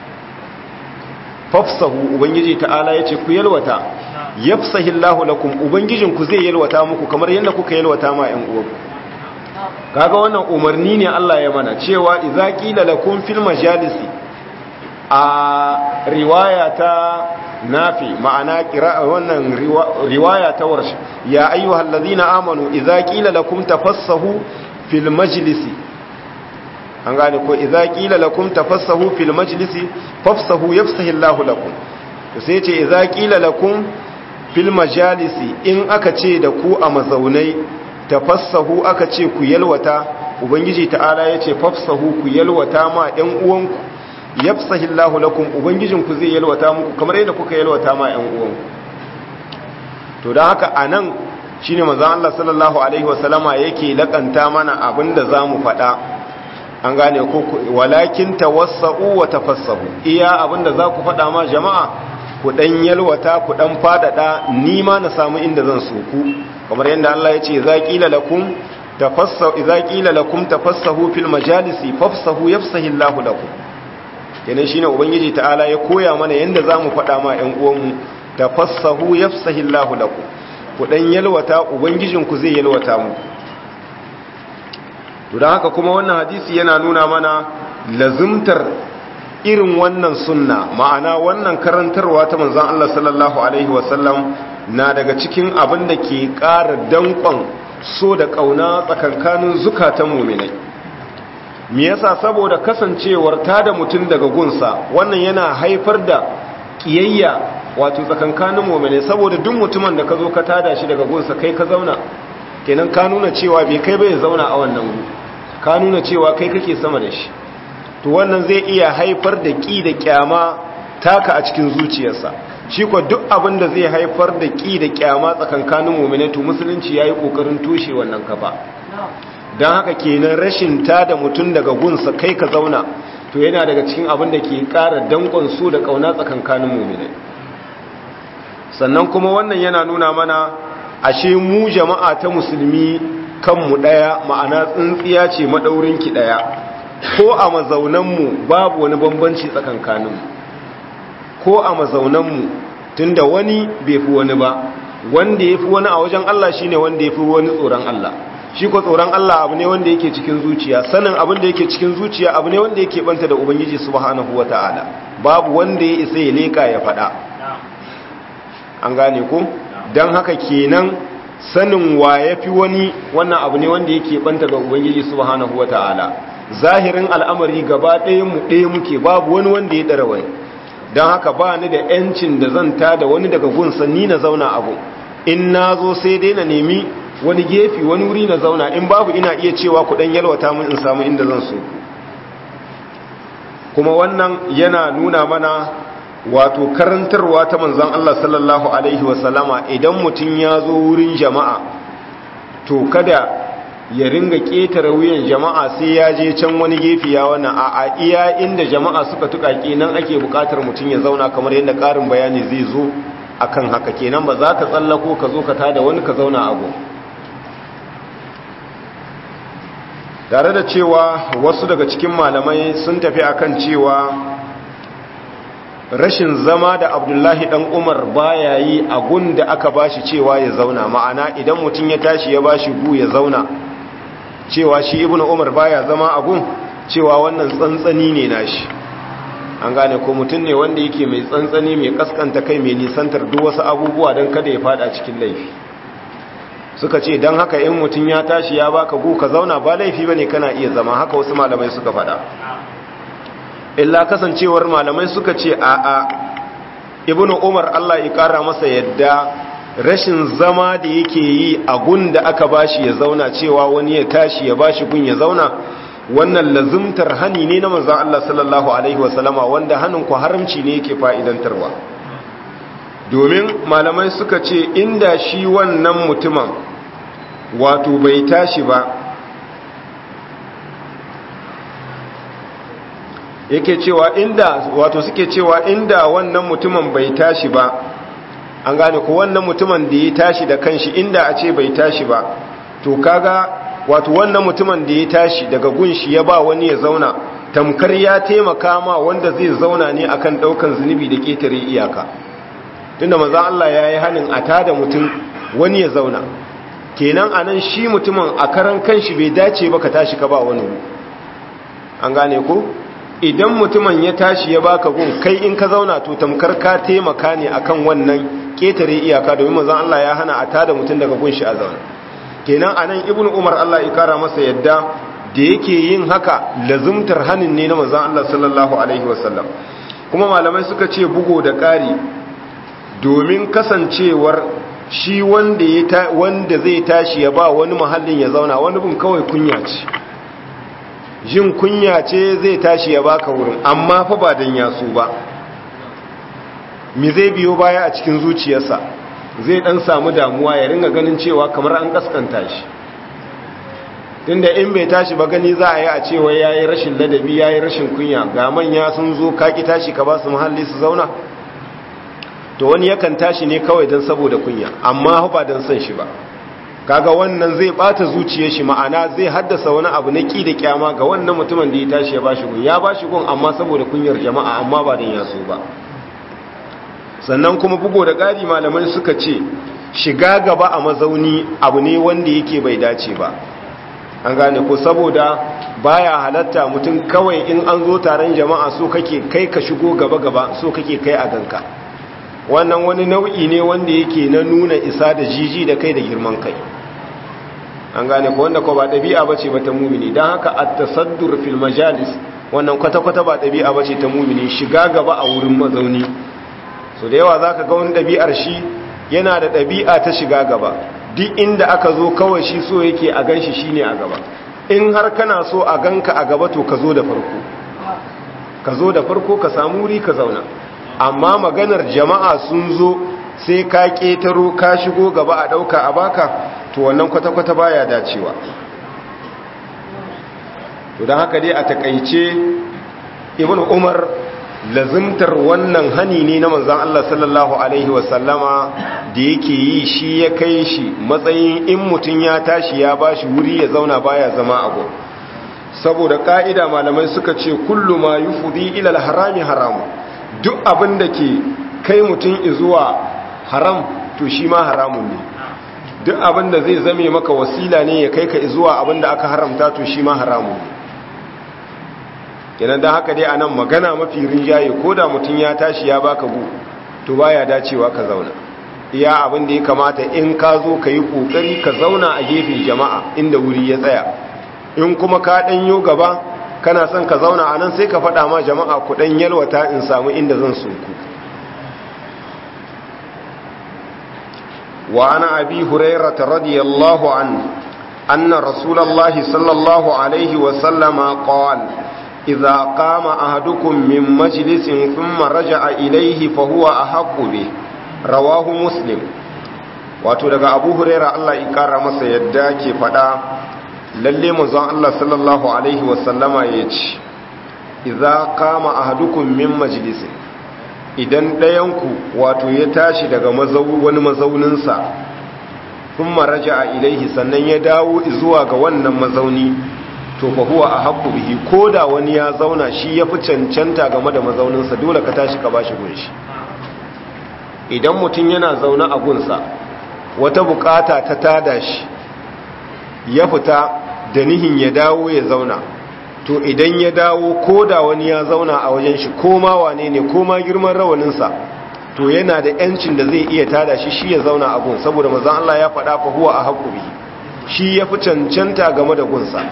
fafsahu ubangiji ta'ala yace ku yalwata yafsahillahu lakum ubangijinku zai yalwata muku kamar yadda kuka yalwata ma ƴan uwanku kaga wannan umarni ne Allah ya mana cewa idza qila lakum fil majalisi a riwaya ta nafi ma'ana kira wannan riwaya ta warshi ya ayyuhal ladina amanu idza qila lakum tafassahu fil majlisi an gane ko idza qila lakum tafassahu fil majlisi fafsahu yafsahu Allahu lakum to sai ce idza qila lakum fil majalisi in aka ce da ku a mazaunai tafassahu aka ce ku yalwata ubangiji ta'ala yace fafsahu ku yalwata ma ɗan uwanku yafsahillahu lakum ubangijinku zai yalwata muku kamar yadda kuka yalwata ma ƴan uwanku to dan haka anan shine manzon Allah sallallahu alaihi wasallama yake lakanta mana abinda zamu faɗa an gane ko walakin tawassau wa tafassahu iya abinda za ku faɗa ma jama'a ku dan yalwata ku dan fadada ni ma na samu inda zan so ku kamar yadda Allah ya ce za qila lakum tafassahu idza qila lakum tafassahu fil majalisi fafsahu yafsahillahu lakum kenan shine ubangiji ta'ala ya koya mana yanda zamu faɗa ma ƴan uwanmu tafassahu yafsahillahu lakum ku dan yalwata ubangijinku zai yalwata mu to dan haka kuma wannan hadisi yana nuna mana lazimtar irin wannan sunna ma'ana wannan karantarwa ta manzon Allah sallallahu alaihi wasallam na daga cikin abin da ke ƙara danƙon so da ƙauna tsakankanin zukatan muminai me yasa saboda kasancewar ta da mutum daga gunsa wannan yana haifar da kiyayya wato tsakankanin mu'mine saboda duk mutumin da ka zo ka tada shi daga gunsa kai ka zauna kenan ka nuna cewa bai kai bai zauna a wannan gu ka nuna cewa kai kake sama da shi to wannan zai iya haifar da ki da kyama taka a cikin zuciyarsa shi ko duk abin da zai haifar da ki da kyama tsakankanin mu'mine to musulunci yayi kokarin toshe wannan kafa don haka kenan rashin ta da mutum daga gunsa kai ka zauna to yana daga cikin abin da ke ƙara dankon su da ƙauna tsakankanin muminai sannan kuma wannan yana nuna mana ashe mu jama'a ta musulmi kanmu ɗaya ma'ana tsintsiya ce maɗaurinki ɗaya ko a mazaunanmu babu wani bambanci tsakankaninmu ko a mazaunanmu tunda wani bai fi wani ba wanda ya fi wani a wajen Allah shine wanda ya fi wani tsoron Allah shi ko tsoron Allah abu ne wanda yake cikin zuciya sanin abin da yake cikin zuciya abu ne wanda yake banta da ubangiji subhanahu wataala babu wanda ya isa ya leka ya fada an gane ko dan haka kenan sanin wa yafi wani wannan abu ne wanda yake banta da ubangiji subhanahu wataala zahirin al'amari gaba ɗayan mu ɗaya muke babu wani wanda ya dara wani dan haka ba ni da yancin da zan tada wani daga gunsa ni na zauna abu in nazo sai dai na nemi wani gefe wani wuri na zauna in babu ina iya cewa ku dan yalwata mun in samu inda zan so kuma wannan yana nuna mana wato karantarwa ta manzon Allah sallallahu alaihi wasallama idan mutum ya zo wurin jama'a to kada ya ringa ƙetare wuyan jama'a sai ya je can wani gefe ya wannan a iya inda jama'a suka tuƙaƙe nan ake buƙatar mutum ya zauna kamar yadda ƙarin bayani zai zo akan haka kenan ba za ka tsallako ka zo ka tada wani ka zauna abu tare da cewa wasu daga cikin malamai sun tafi akan cewa rashin zama da abdullahi dan umar baya yi a gun da aka bashi cewa ya zauna ma'ana idan mutum ya tashi ya bashi gu ya zauna cewa shi ibnu umar baya zama a gun cewa wannan tsantsani ne nashi an gane ko mutum ne wanda yake mai tsantsani mai kaskanta kai mai nisantar duk wasu abubuwa don kada ya fada cikin laifi suka ce don haka in mutum ya tashi ya baka gu ka zauna ba laifi bane kana iya zama haka wasu malamai suka fada illa kasancewar malamai suka ce a a ibnu umar Allah ya kara masa yadda rashin zama da yake yi a gun da aka bashi ya zauna cewa wani ya tashi ya bashi gun ya zauna wannan lazumtar hani ne na manzon Allah sallallahu alaihi wasallama wanda hanin ku haramci ne yake fa'idantarwa domin malamai suka ce inda shi wannan mutumin wato bai tashi ba yake cewa inda wato suke cewa inda wannan mutumin bai tashi ba an gane ko wannan mutumin da ya tashi da kanshi inda a ce bai tashi ba to kaga wato wannan mutumin da ya tashi daga gunshi ya ba wani ya zauna tamkar ya taimaka ma wanda zai zauna ne akan daukan zunubi da ketare iyaka tunda manzon Allah yayi hanin a tada mutum wani ya zauna kenan anan shi mutumin a karan kanshi bai dace ba ka tashi ka ba wani an gane ko idan mutumin ya tashi ya baka gun kai in ka zauna to tamkar ka taimaka ne akan wannan ketare iyaka domin manzon Allah ya hana a tada mutum daga gun shi a zauna kenan anan ibnu umar Allah ya kara masa yadda da yake yin haka lazumtar hanin ne na manzon Allah sallallahu alaihi wasallam kuma malamai suka ce bugo da ƙari domin kasancewar shi wanda ya wanda zai tashi ya ba wani mahallin ya zauna wani bin kawai kunya ce jin kunya ce zai tashi ya baka wurin amma fa ba dan yaso ba me zai biyo baya a cikin zuciyarsa zai dan samu damuwa ya ringa ganin cewa kamar an kaskanta shi tunda in bai tashi ba gani za a yi a cewa yayi rashin ladabi yayi rashin kunya ga manya sun zo kaki tashi ka ba su muhalli su zauna to wani yakan tashi ne kawai dan saboda kunya amma ba dan san shi ba kaga wannan zai bata zuciyar shi ma'ana zai haddasa wani abu na ki da kyama ga wannan mutumin da ya tashi ya bashi gun ya bashi gun amma saboda kunyar jama'a amma ba dan yaso ba sannan kuma bugo da ƙari malamai suka ce shiga gaba a mazauni abu ne wanda yake bai dace ba an gane ko saboda baya halatta mutum kawai in an zo taron jama'a so kake kai ka shigo gaba gaba so kake kai a ganka wannan wani nau'i ne wanda yake na nuna isa da jiji da kai da girman kai an gane ko wanda ko ba ɗabi'a bace ba ta mumini don haka at-tasaddur fil majalis wannan kwata-kwata ba ɗabi'a bace ta mumini shiga gaba a wurin mazauni so da yawa zaka ga wani ɗabi'ar shi yana da ɗabi'a ta shiga gaba duk inda aka zo kawai shi so yake a ganshi shine a gaba in har kana so a ganka a gaba to ka zo da farko ka zo da farko ka samu wuri ka zauna amma maganar jama'a sun zo sai ka ƙetaro ka shigo gaba a ɗauka a baka to wannan kwata-kwata baya dacewa to don haka dai a takaice ibn umar lazimtar wannan hani ne na manzan Allah sallallahu Alaihi wasallama da yake yi shi ya kai shi matsayin in mutum ya tashi ya ba shi wuri ya zauna baya zama abu saboda ka'ida malamai suka ce kullu ma yi fudi ilal harami haramu duk abin da ke kai mutum zuwa haram to shi ma haramun ne duk abin da zai zame maka wasila ne ya kai ka zuwa abin da aka haramta to shi ma haramun ne kenan don haka dai a nan magana mafi rinjaye ko da mutum ya tashi ya baka gu to baya dacewa ka zauna iya abin da ya kamata in ka zo ka yi kokari ka zauna a gefen jama'a inda wuri ya tsaya in kuma ka ɗanyo gaba kana son ka zauna a nan sai ka faɗa ma jama'a ku ɗan yalwata in samu inda zan sunku wa ana abi hurairata radiyallahu an anna rasulallahi sallallahu alaihi wasallama qala idza qama ahadukum min majlisin thumma raja'a ilayhi fa huwa ahaqqu bi rawahu muslim wato daga abu huraira Allah ya kara masa yadda ke fada lalle manzon Allah sallallahu alaihi wasallama yace idza qama ahadukum min majlisin idan ɗayanku wato ya tashi daga wani mazauninsa sun maraja a ilaihi sannan ya dawo zuwa ga wannan mazauni to fa huwa a haƙƙu bihi ko da wani ya zauna shi ya fi cancanta game da mazauninsa dole ka tashi ka ba shi gunshi idan mutum yana zaune a gunsa wata bukata ta tada shi ya fita da nihin ya dawo ya zauna to idan ya dawo ko da wani ya zauna a wajen shi ko ma wane ne ko ma girman rawaninsa to yana da yancin da zai iya tada shi shi ya zauna a gun saboda mazan Allah ya faɗa fa huwa a haƙu bihi shi ya fi cancanta game da gunsa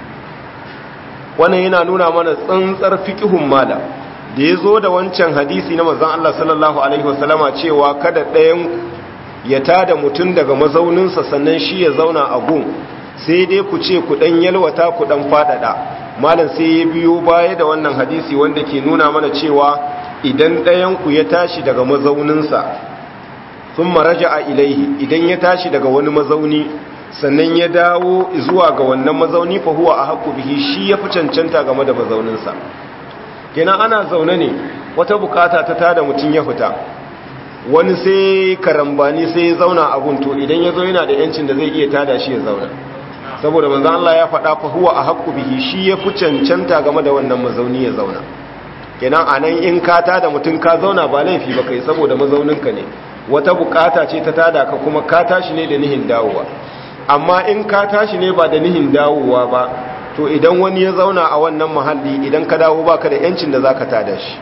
wannan yana nuna mana tsantsar fiƙihun mala da ya zo da wancan hadisi na mazan Allah sallallahu alaihi wasallama cewa kada ɗayan ya tada mutum daga mazauninsa sannan shi ya zauna a gun sai dai ku ce ku ɗan yalwata ku ɗan faɗaɗa malam sai ya biyo baya da wannan hadisi wanda ke nuna mana cewa idan ɗayanku ya tashi daga mazauninsa sun maraja a ilaihi idan ya tashi daga wani mazauni sannan ya dawo zuwa ga wannan mazauni fahuwa a haƙu bihi shi ya fi cancanta game da mazauninsa kenan ana zaune ne wata bukata ta tada mutum ya fita wani sai karambani sai ya zauna a gunto idan ya zo yana da yancin da zai iya tada shi ya zauna saboda manzan Allah ya faɗa fa huwa a haƙƙu bihi shi ya fi cancanta game da wannan mazauni ya zauna kenan a nan in ka tada mutum ka zauna ba laifi ba kai saboda mazauninka ne wata bukata ce ta tada ka kuma ka tashi ne da nihin dawowa amma in ka tashi ne ba da nihin dawowa ba to idan wani ya zauna a wannan mahalli idan ka dawo baka da yancin da za ka tada shi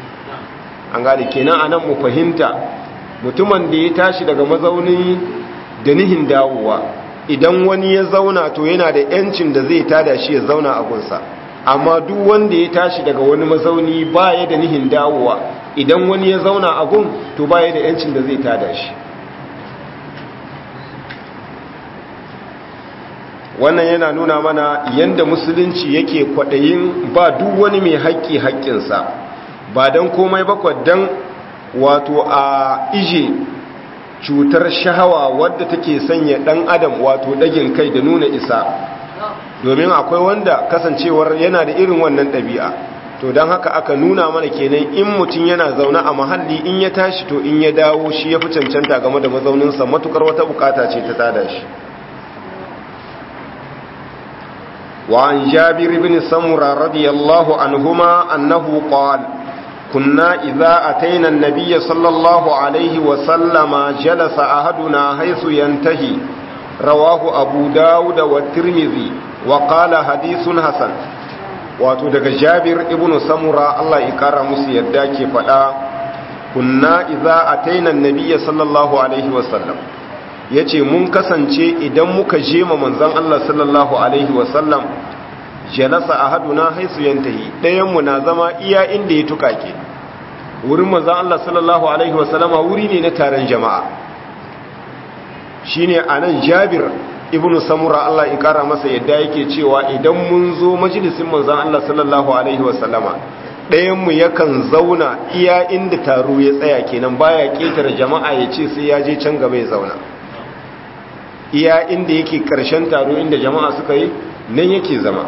an gane kenan a nan mu fahimta mutumin da ya tashi daga mazauni da nihin dawowa idan wani ya zauna to yana da yancin da zai tada shi ya zauna a gunsa amma duk wanda ya tashi daga wani mazauni baya da nihin dawowa idan wani ya zauna a gun to baya da yancin da zai tada shi wannan yana nuna mana yanda musulunci yake kwaɗayin ba duk wani mai haƙƙi haƙƙinsa ba don komai ba don wato a ije cutar shahawa wadda take sanya dan adam wato dagin kai da nuna isa domin akwai wanda kasancewar yana da irin wannan ɗabi'a to don haka aka nuna mana kenan in mutum yana zaune a mahalli in ya tashi to in ya dawo shi ya fi cancanta game da mazauninsa matukar wata bukata ce ta tada shi وعن جابر بن سمرة رضي الله عنهما أنه قال كنا إذا أتينا النبي صلى الله عليه وسلم جلس أحدنا حيث ينتهي رواه أبو داود والترمذي وقال حديث حسن wato daga jabir ibn samura Allah ya kara musu yadda ke faɗa kunna idza ataina annabiyya sallallahu alaihi wasallam yace mun kasance idan muka je ma manzon Allah sallallahu alaihi wasallam jalasa ahaduna haisu yantahi dayan mu na zama iya inda ya tukake wurin manzon Allah sallallahu alaihi wasallama wuri ne na taron jama'a shine anan Jabir ibnu Samura Allah ya kara masa yadda yake cewa idan mun zo majalisin manzon Allah sallallahu alaihi wasallama dayan mu yakan zauna iya inda taro ya tsaya kenan baya ketare jama'a ya ce sai ya je can gaba ya zauna iya inda yake karshen taro inda jama'a suka yi nan yake zama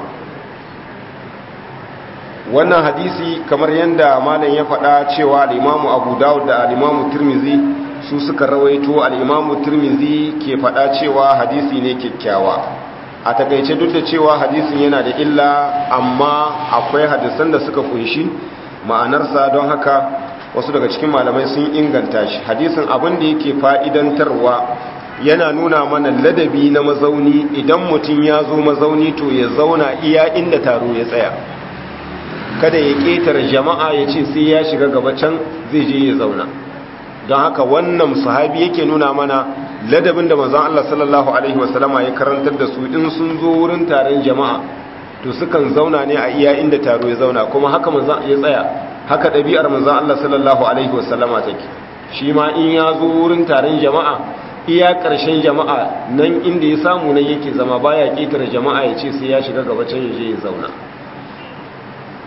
wannan hadisi kamar yadda malam ya faɗa cewa al'imamu abu dawud da al'imamu turmizi su suka rawaito al'imamu turmizi ke faɗa cewa hadisi ne kyakkyawa a takaice duk da cewa hadisin yana da illa amma akwai hadisan da suka kunshi ma'anarsa don haka wasu daga cikin malamai sun inganta shi hadisin abin da yake fa'idantarwa yana nuna mana ladabi na mazauni idan mutum ya zo mazauni to ya zauna iya inda taro ya tsaya kada ya ƙetare jama'a ya ce sai ya shiga gaba can zai je ya zauna don haka wannan sahabi yake nuna mana ladabin da manzon Allah sallallahu alaihi wasallama ya karantar da su in sun zo wurin taron jama'a to sukan zauna ne a iya inda taro ya zauna kuma haka manzon ya tsaya haka ɗabi'ar manzon Allah sallallahu alaihi wasallama take shi ma in ya zo wurin taron jama'a iya ƙarshen jama'a nan inda ya samu nan yake zama baya ƙetare jama'a ya ce sai ya shiga gaba can ya je ya zauna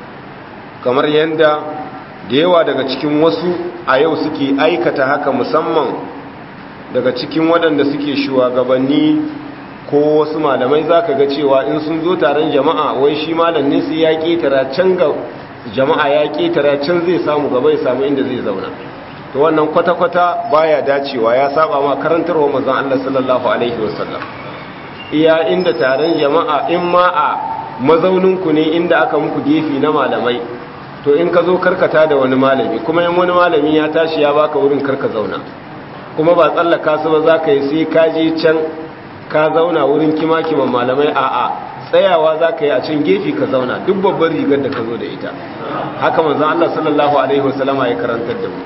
kamar yadda da yawa daga cikin wasu a yau suke aikata haka musamman daga cikin waɗanda suke shugabanni ko wasu malamai za ka ga cewa in sun zo taron jama'a wai shi malam ne sai ya ƙetara can ga jama'a ya ƙetara can zai samu gaba ya samu inda zai zauna to wannan kwata-kwata baya dacewa ya saba ma karantarwa mazan Allah sallallahu alaihi wasallam iya inda taron jama'a in ma a mazauninku ne inda aka muku gefe na malamai to in ka zo karkata da wani malami kuma in wani malami ya tashi ya baka wurin karka zauna kuma ba tsallaka su ba za ka yi sai ka je can ka zauna wurin kima-kiman malamai a'a tsayawa za ka yi a can gefe ka zauna duk babban rigar da ka zo da ita haka manzan Allah sallallahu Alaihi wasallama ya karantar da mu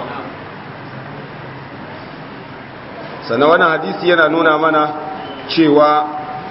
sannan wani hadisi yana nuna mana cewa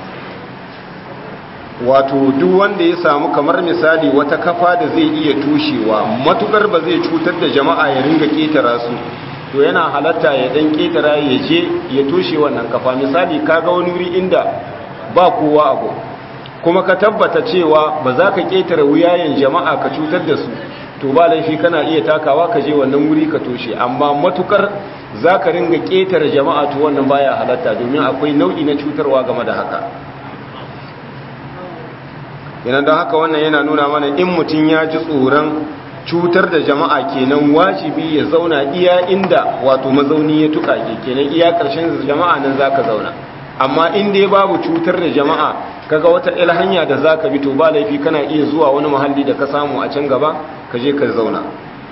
wato duk wanda ya samu kamar misali wata kafa da zai iya tushewa matukar ba zai cutar da jama'a ya ringa ketara su to yana halatta ya dan ketara ya je ya tushe wannan kafa misali kaga wani wuri inda ba kowa abu kuma ka tabbata cewa ba za ka ketara wuyayen jama'a ka cutar da su to ba laifi kana iya takawa ka je wannan wuri ka toshe amma matukar za ka ringa ketara jama'a to wannan baya halatta domin akwai nau'i na cutarwa game da haka yana don haka wannan yana nuna mana in mutum ya ji tsoron cutar da jama'a kenan wajibi ya zauna iya inda wato mazauni ya tuka ke kenan iya ƙarshen jama'a nan za ka zauna amma in dai babu cutar da jama'a kaga wata il hanya da za ka bi to ba laifi kana iya zuwa wani muhalli da ka samu a can gaba ka je ka zauna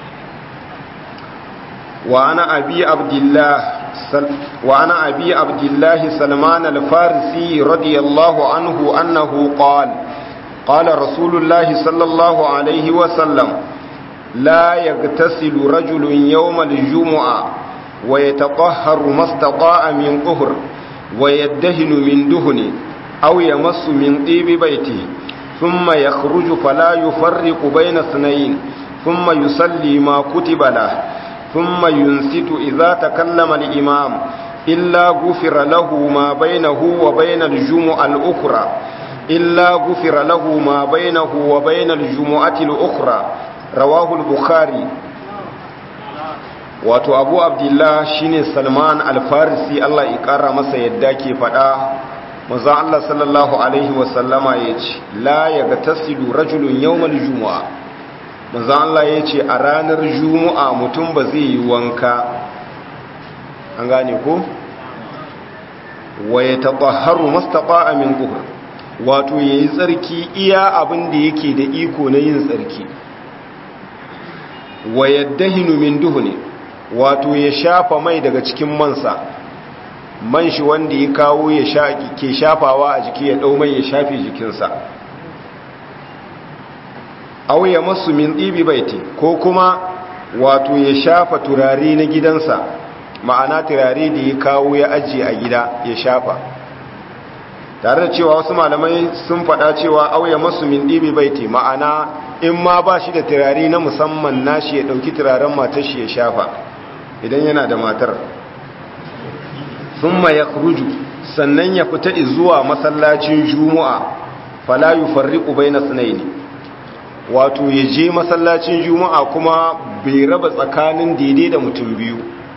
wa ana abi abdullah wa ana abi abdullah salman al-farisi radiyallahu anhu annahu qala قال رسول الله صلى الله عليه وسلم لا يغتسل رجل يوم الجمعة ويتطهر ما استطاع من طهر ويدهن من دهن أو يمس من طيب بيته ثم يخرج فلا يفرق بين اثنين ثم يصلي ما كتب له ثم ينست إذا تكلم الإمام إلا غفر له ما بينه وبين الجمعة الأخرى إلا غفر له ما بينه وبين الجمعة الأخرى رواه البخاري wato abu abdullah shine salman alfarisi allah ikara masa yadda ke fada maza allah sallallahu alaihi wasallama ya ce la ya ga tasiru rajulun yawmal juma'a maza allah ya ce a ranar juma'a mutum ba zai yi wanka an gane ko wa ya taɓaharu mastaɓa min ƙuhur wato ya yi tsarki iya abin da yake da iko na yin tsarki wa yadda min duhu ne wato ya shafa mai daga cikin mansa man shi wanda ya kawo ya ke shafawa a jiki ya ɗau mai ya shafe jikinsa auya masu min ɗibi baiti ko kuma wato ya shafa turare na gidansa ma'ana turare da ya kawo ya ajiye a gida ya shafa tare da cewa wasu malamai sun faɗa cewa auya masu min ɗibi baiti ma'ana in ma ba shi da turare na musamman nashi ya ɗauki turaren matar shi ya shafa idan yana da matar sun ya kuruju sannan ya fita zuwa masallacin juma'a falayu farriƙu bai na sinaini wato ya je masallacin juma'a kuma bai raba tsakanin daidai da mutum biyu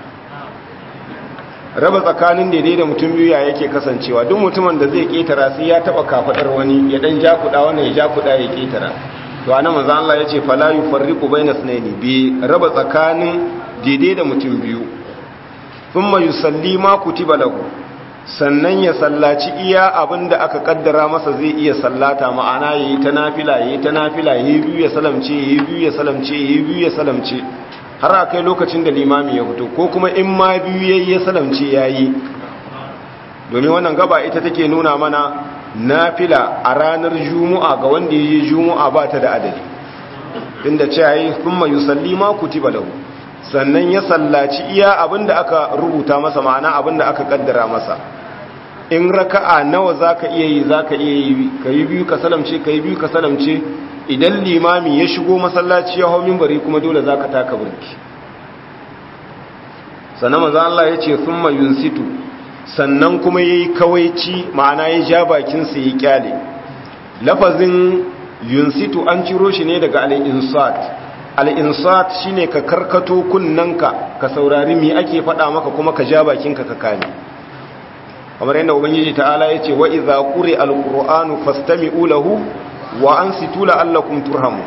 raba tsakanin daidai da mutum biyu ya yake kasancewa duk mutumin da zai ketara sai ya taba kafadar wani ya dan jakuda wannan ya jakuda ya ketara to anan manzo Allah yace fala yufarriqu baina sunaini bi raba tsakanin daidai da mutum biyu thumma yusalli ma kutiba lahu sannan ya sallaci iya abinda aka kaddara masa zai iya sallata ma'ana yayi ta nafila yayi ta nafila yayi biyu ya salamce yayi biyu ya salamce yayi biyu ya salamce har a kai lokacin da limami ya fito ko kuma in ma biyu yayi ya salamce yayi domin wannan gaba ita take nuna mana nafila a ranar juma'a ga wanda yayi juma'a ba ta da adadi inda ce yayi thumma yusalli ma kutiba lahu sannan ya sallaci iya abinda aka rubuta masa ma'ana abinda aka kaddara masa in raka'a nawa zaka iya yi zaka iya yi kai biyu ka salamce kai biyu ka salamce idan limami ya shigo masallaci ya hau minbari kuma dole za ka taka burki sannan maza Allah ya ce sun yunsitu sannan kuma ya yi kawaici ma'ana ya ja bakinsa ya kyale lafazin yunsitu an ciro shi ne daga al-insat al-insat shine ka karkato kunnanka ka saurari me ake faɗa maka kuma ka ja bakinka ka kame kamar yadda ubangiji ta'ala yace wa idza quri al-qur'anu fastami'u lahu wa ansitu la'allakum turhamun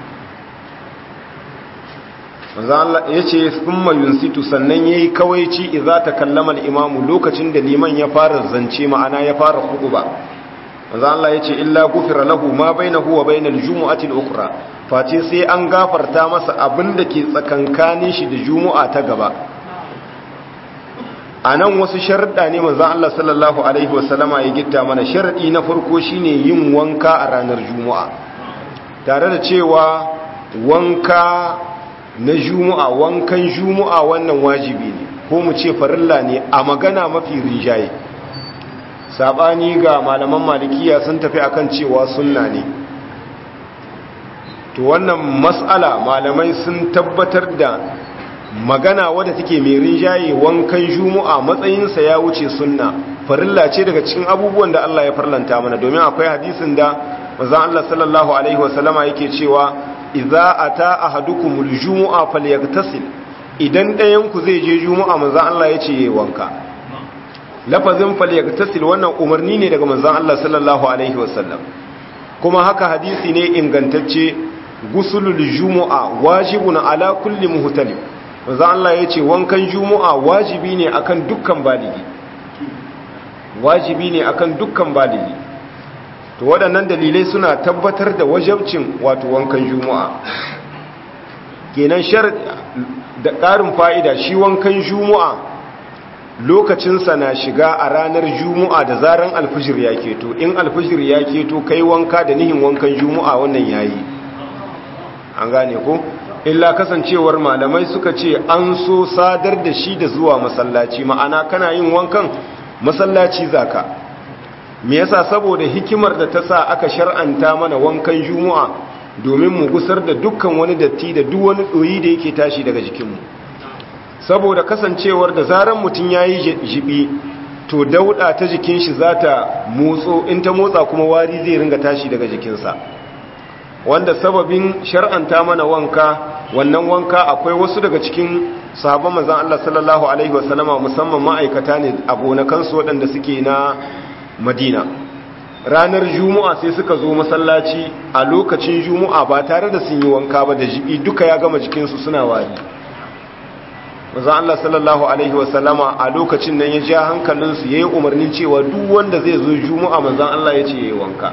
manzo Allah yace thumma yunsitu sannan yayi kawaici idza takallama al-imamu lokacin da liman ya fara zance ma'ana ya fara khutba manzo Allah yace illa gufira lahu ma bainahu wa bainal jumu'ati al-ukhra face sai an gafarta masa abin da ke tsakankanin shi da jumu'a ta gaba anan wasu sharuɗa ne manzo Allah sallallahu alaihi wasallama ya gitta mana sharadi na farko shine yin wanka a ranar jumu'a tare da cewa wanka na jumu'a wankan jumu'a wannan wajibi ne ko mu ce farilla ne a magana mafi rinjaye sabani ga malaman malikiya sun tafi akan cewa sunna ne to wannan mas'ala malamai sun tabbatar da magana wadda take mai rinjaye wankan jumu'a matsayinsa ya wuce sunna farilla ce daga cikin abubuwan da Allah ya farlanta mana domin akwai hadisin da manzon Allah sallallahu alaihi wasallama yake cewa idza ata ahadukumul jumu'a falyaghtasil idan ɗayan ku zai je jumu'a manzon Allah yace yayi wanka lafazin falyaghtasil wannan umarni ne daga manzon Allah sallallahu alaihi wasallam kuma haka hadisi ne ingantacce gusulul jumu'a wajibun ala kulli muhtalim manzon Allah yace wankan jumu'a wajibi ne akan dukkan baligi wajibi ne akan dukkan baligi to waɗannan dalilai suna tabbatar da wajabcin wato wankan juma'a kenan shar da ƙarin fa'ida shi wankan juma'a lokacinsa na shiga a ranar juma'a da zaran alfijir ya keto in alfijir ya keto kai wanka da nihin wankan juma'a wannan yayi an gane ko illa kasancewar malamai suka ce an so sadar da shi da zuwa masallaci ma'ana kana yin wankan masallaci zaka me yasa saboda hikimar da ta sa aka shar'anta mana wankan juma'a domin mu gusar da dukkan wani datti da duk wani doyi da yake tashi daga jikinmu saboda kasancewar da zaran mutum yayi jibi to dauda ta jikin shi zata motso in ta motsa kuma wari zai ringa tashi daga jikinsa wanda sababin shar'anta mana wanka wannan wanka akwai wasu daga cikin sahabban manzon Allah sallallahu alaihi wasallama musamman ma'aikata ne a gonakansu waɗanda suke na madina ranar juma'a sai suka zo masallaci a lokacin juma'a ba tare da sun yi wanka ba da jibi duka ya gama jikinsu suna wari maza Allah sallallahu alaihi wasallama a lokacin nan ya ja hankalinsu ya yi umarnin cewa duk wanda zai zo juma'a manzan Allah ya ce ya yi wanka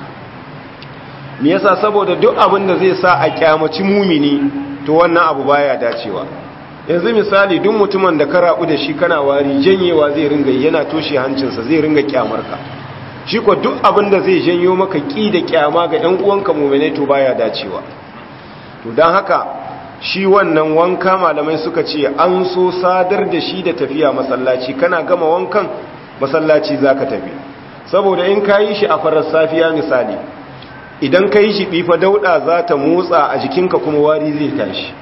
me yasa saboda duk abin da zai sa a kyamaci mumini to wannan abu baya dacewa yanzu misali duk mutumin da ka rabu da shi kana wari janyewa zai ringa yana toshe hancinsa zai ringa kyamarka shi ko duk abin da zai janyo maka ki da kyama ga ɗan uwanka mu'mine to baya dacewa to dan haka shi wannan wanka malamai suka ce an so sadar da shi da tafiya masallaci kana gama wankan masallaci zaka tafi saboda in kayi shi a farar safiya misali idan kayi shi bifa dauda za ta motsa a jikinka kuma wari zai tashi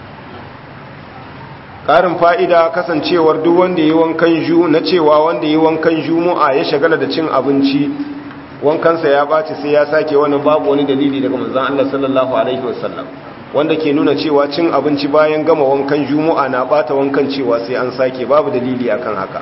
ƙarin fa'ida kasancewar duk wanda yi wankan ju na cewa wanda yi wankan jumu'a ya shagala da cin abinci wankansa ya ɓaci sai ya sake wani babu wani dalili daga manzan Allah sallallahu Alaihi wasallam wanda ke nuna cewa cin abinci bayan gama wankan jumu'a na ɓata wankan cewa sai an sake babu dalili akan haka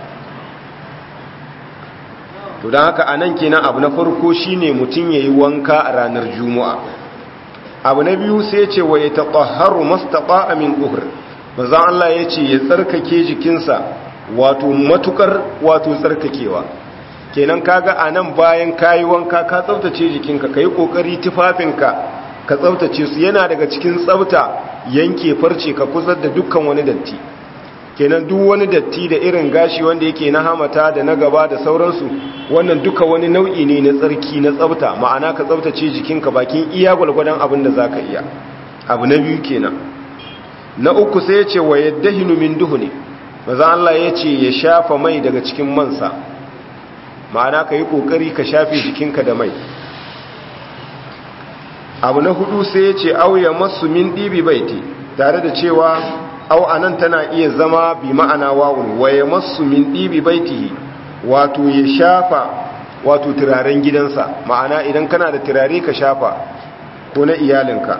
to don haka a nan kenan abu na farko shine mutum ya yi wanka a ranar jumu'a abu na biyu sai ce wa ya taɓaharu mastaɓa amin ɗuhur manzan Allah ya ce ya tsarkake jikinsa wato matukar wato tsarkakewa kenan kaga a nan bayan kayi wanka ka tsaftace jikinka ka yi ƙoƙari tufafinka ka tsaftace su yana daga cikin tsafta yanke farce ka kusa da dukkan wani datti kenan duk wani datti da irin gashi wanda yake na hamata da na gaba da sauransu wannan duka wani nau'i ne na tsarki na tsafta ma'ana ka tsaftace jikinka bakin iya gwalgwadon abin da za ka iya abu na biyu kenan na uku sai ya ce wa yadda min duhu ne maza Allah ya ce ya shafa mai daga cikin mansa ma'ana ka yi ƙoƙari ka shafe jikinka da mai abu na hudu sai ya ce auya masu min ɗibi baiti tare da cewa au anan tana iya zama bi ma'ana wawun waya masu min ɗibi baiti wato ya shafa wato turaren gidansa ma'ana idan kana da turare ka shafa ko na iyalinka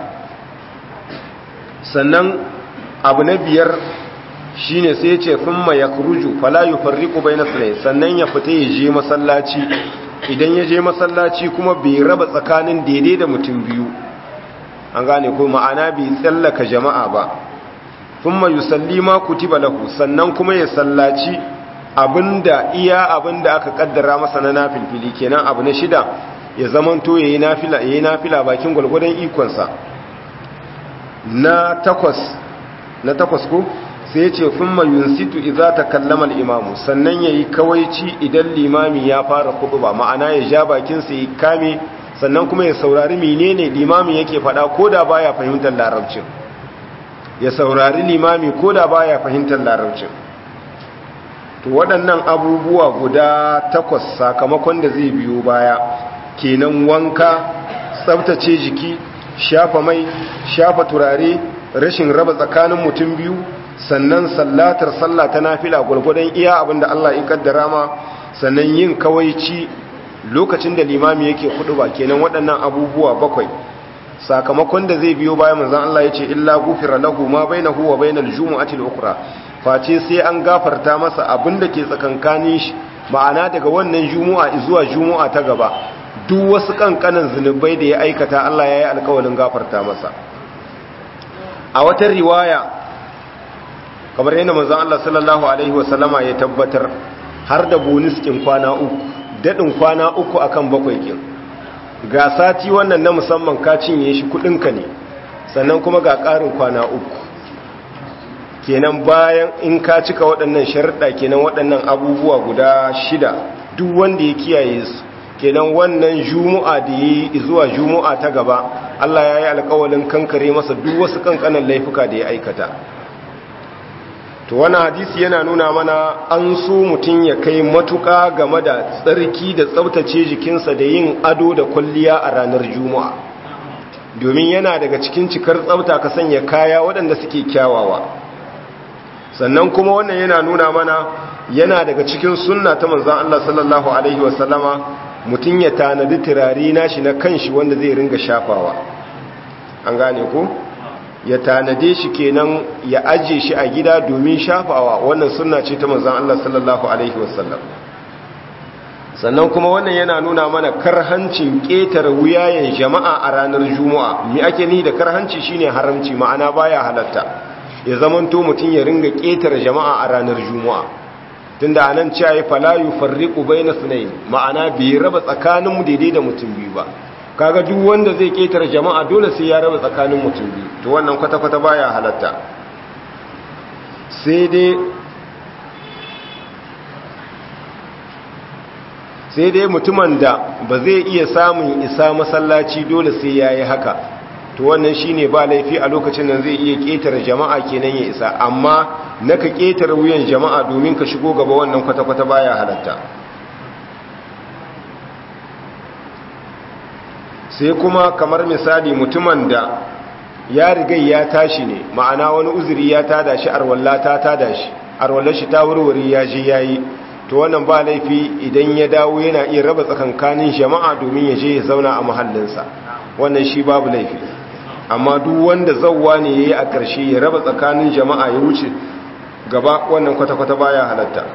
sannan abu na biyar shine sai ya ce thumma yakhruju fala yufarriqu bayna sunay sannan ya fita ya je masallaci idan ya je masallaci kuma bai raba tsakanin daidai da mutum biyu an gane ko ma'ana bai tsallaka jama'a ba thumma yusalli ma kutiba lahu sannan kuma ya sallaci abinda iya abinda aka kaddara masa na nafilfili kenan abu na shida ya zamanto yayi nafila yayi nafila bakin gulgudan ikon sa na takwas na takwas ko sai ya ce thumma yunsitu idza takallama al-imamu sannan yayi kawaici idan limami ya fara khutba ma'ana ya ja bakin sa ya kame sannan kuma ya saurari menene limami yake faɗa koda baya fahimtar larabcin ya saurari limami koda baya fahimtar larabcin to waɗannan abubuwa guda takwas sakamakon da zai biyo baya kenan wanka tsabtace jiki shafa mai shafa turare rashin raba tsakanin mutum biyu sannan sallatar sallah ta nafila gwargwadon iya abinda Allah ya kaddara ma sannan yin kawaici lokacin da limami yake kudu ba kenan waɗannan abubuwa bakwai sakamakon da zai biyo bayan manzon Allah ya ce illa gufira lahu ma bainahu wa bainal jumu'ati al-ukhra face sai an gafarta masa abinda ke tsakankanin shi ma'ana daga wannan jumu'a zuwa jumu'a ta gaba duk wasu kankanan zunubai da ya aikata Allah ya yi alƙawarin gafarta masa a wata riwaya kamar yadda manzon Allah sallallahu alaihi wasallama ya tabbatar har da bonus kin kwana uku dadin kwana uku akan bakwai kin ga sati wannan na musamman ka cinye shi kudinka ne sannan kuma ga ƙarin kwana uku kenan bayan in ka cika waɗannan sharuɗa kenan waɗannan abubuwa guda shida duk wanda ya kiyaye su kenan wannan jumu'a da yi zuwa jumu'a ta gaba Allah ya yi alƙawalin kankare masa duk wasu kankanan laifuka da ya aikata to wani hadisi yana nuna mana an so mutum ya kai matuƙa game da tsarki da tsabtace jikinsa da yin ado da kwalliya a ranar juma'a domin yana daga cikin cikar tsabta ka sanya kaya waɗanda suke kyawawa sannan kuma wannan yana nuna mana yana daga cikin sunna ta manzan Allah sallallahu alaihi wasallama mutum ya tanadi turare nashi na kanshi wanda zai ringa shafawa an gane ku ya tanade shi kenan ya ajiye shi a gida domin shafawa wannan sunna ce ta manzon Allah sallallahu alaihi wasallam sannan kuma wannan yana nuna mana karhancin ƙetare wuyayen jama'a a ranar juma'a mi ake ni da karhanci shine haramci ma'ana baya halatta ya zamanto mutum ya ringa ƙetare jama'a a ranar juma'a tunda anan cewa ya fala yufarriqu baina sunayn ma'ana bai raba tsakanin daidai da mutum biyu ba kaga duk wanda zai ketare jama'a dole sai ya raba tsakanin mutum biyu to wannan kwata-kwata baya halatta sai dai sai dai mutumin da ba zai iya samun isa masallaci dole sai ya yi haka to wannan shine ba laifi a lokacin nan zai iya ketare jama'a kenan ya isa amma naka ketare wuyan jama'a domin ka shigo gaba wannan kwata-kwata baya halatta sai kuma kamar misali mutumin da ya riga ya tashi ne ma'ana wani uzuri ya tada shi arwalla ta tada shi arwallar shi ta wurwuri ya je yayi to wannan ba laifi idan ya dawo yana iya raba tsakankanin jama'a domin ya je ya zauna a mahallinsa wannan shi babu laifi amma duk wanda zawwa ne yayi a ƙarshe ya raba tsakanin jama'a ya wuce gaba wannan kwata-kwata baya halatta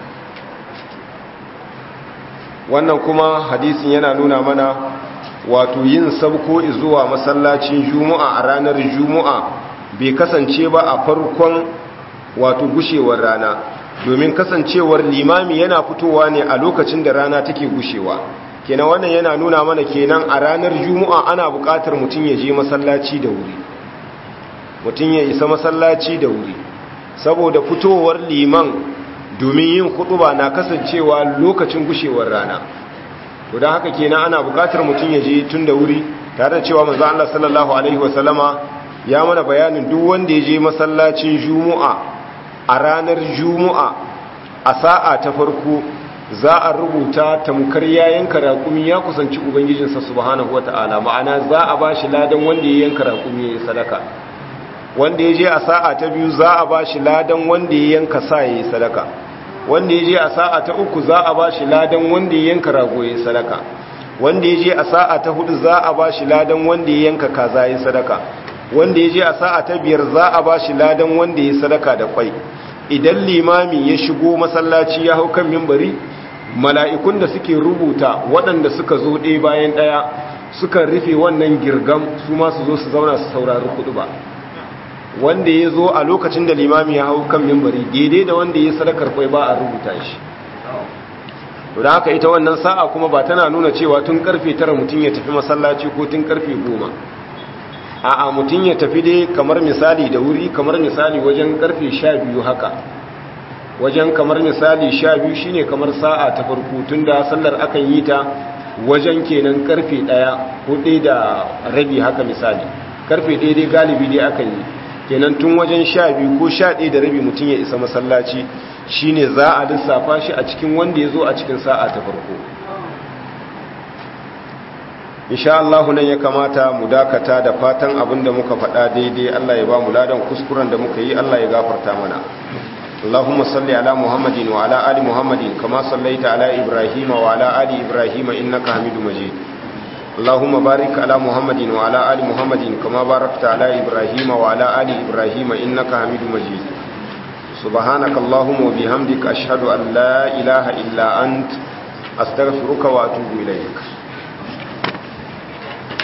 wannan kuma hadisin yana nuna mana wato yin sabko zuwa masallacin juma'a a ranar juma'a bai kasance ba a farkon wato gushewar rana domin kasancewar limami yana fitowa ne a lokacin da rana take gushewa kenan wannan yana nuna mana kenan a ranar juma'a ana buƙatar mutum ya je masallaci da wuri mutum ya isa masallaci da wuri saboda fitowar liman domin yin kutuba na kasancewa lokacin gushewar rana to don haka kenan ana bukatar mutum ya je tun da wuri tare da cewa manzo Allah sallallahu alaihi wasallama ya mana bayanin duk wanda ya je masallacin juma'a a ranar juma'a a sa'a ta farko za a rubuta tamkar yayin karakumi ya kusanci ubangijinsa subhanahu wata'ala ma'ana za a bashi ladan wanda ya yanka rakumi ya sadaka wanda ya je a sa'a ta biyu za a bashi ladan wanda ya yanka sa ya yi sadaka wanda ya je a sa'a ta uku za a ba shi ladan wanda ya yanka rago ya sadaka wanda ya je a sa'a ta hudu za a ba shi ladan wanda ya yanka kaza ya sadaka wanda ya je a sa'a ta biyar za a ba shi ladan wanda ya sadaka da kwai idan limami ya shigo masallaci ya hau kan mimbari mala'ikun da suke rubuta waɗanda suka zo ɗaya bayan ɗaya suka rufe wannan girgam su ma su zo su zauna su saurari kudu ba wanda ya zo a lokacin da limami ya hau kan mimbari daidai da wanda ya sadakar kwai ba a rubuta shi da haka ita wannan sa'a kuma ba tana nuna cewa tun karfe tara mutum ya tafi masallaci ko tun karfe goma a'a mutum ya tafi dai kamar misali da wuri kamar misali wajen karfe sha biyu haka wajen kamar misali sha biyu shine kamar sa'a ta farko tun da sallar akan yi ta wajen kenan karfe ɗaya ko ɗaya da rabi haka misali karfe ɗaya dai galibi dai akan yi kenan tun wajen sha biyu ko sha ɗaya da rabi mutum ya isa masallaci shine za a lissafa shi a cikin wanda ya zo a cikin sa'a ta farko insha Allah nan ya kamata mu dakata da fatan abin da muka faɗa daidai Allah ya ba mu ladan kuskuren da muka yi Allah ya gafarta mana اللهم صل على محمد وعلى آل محمد كما صليت على إبراهيم وعلى آل إبراهيم إنك حميد مجيد اللهم بارك على محمد وعلى آل محمد كما باركت على إبراهيم وعلى آل إبراهيم إنك حميد مجيد سبحانك اللهم وبحمدك أشهد أن لا إله إلا أنت أستغفرك وأتوب إليك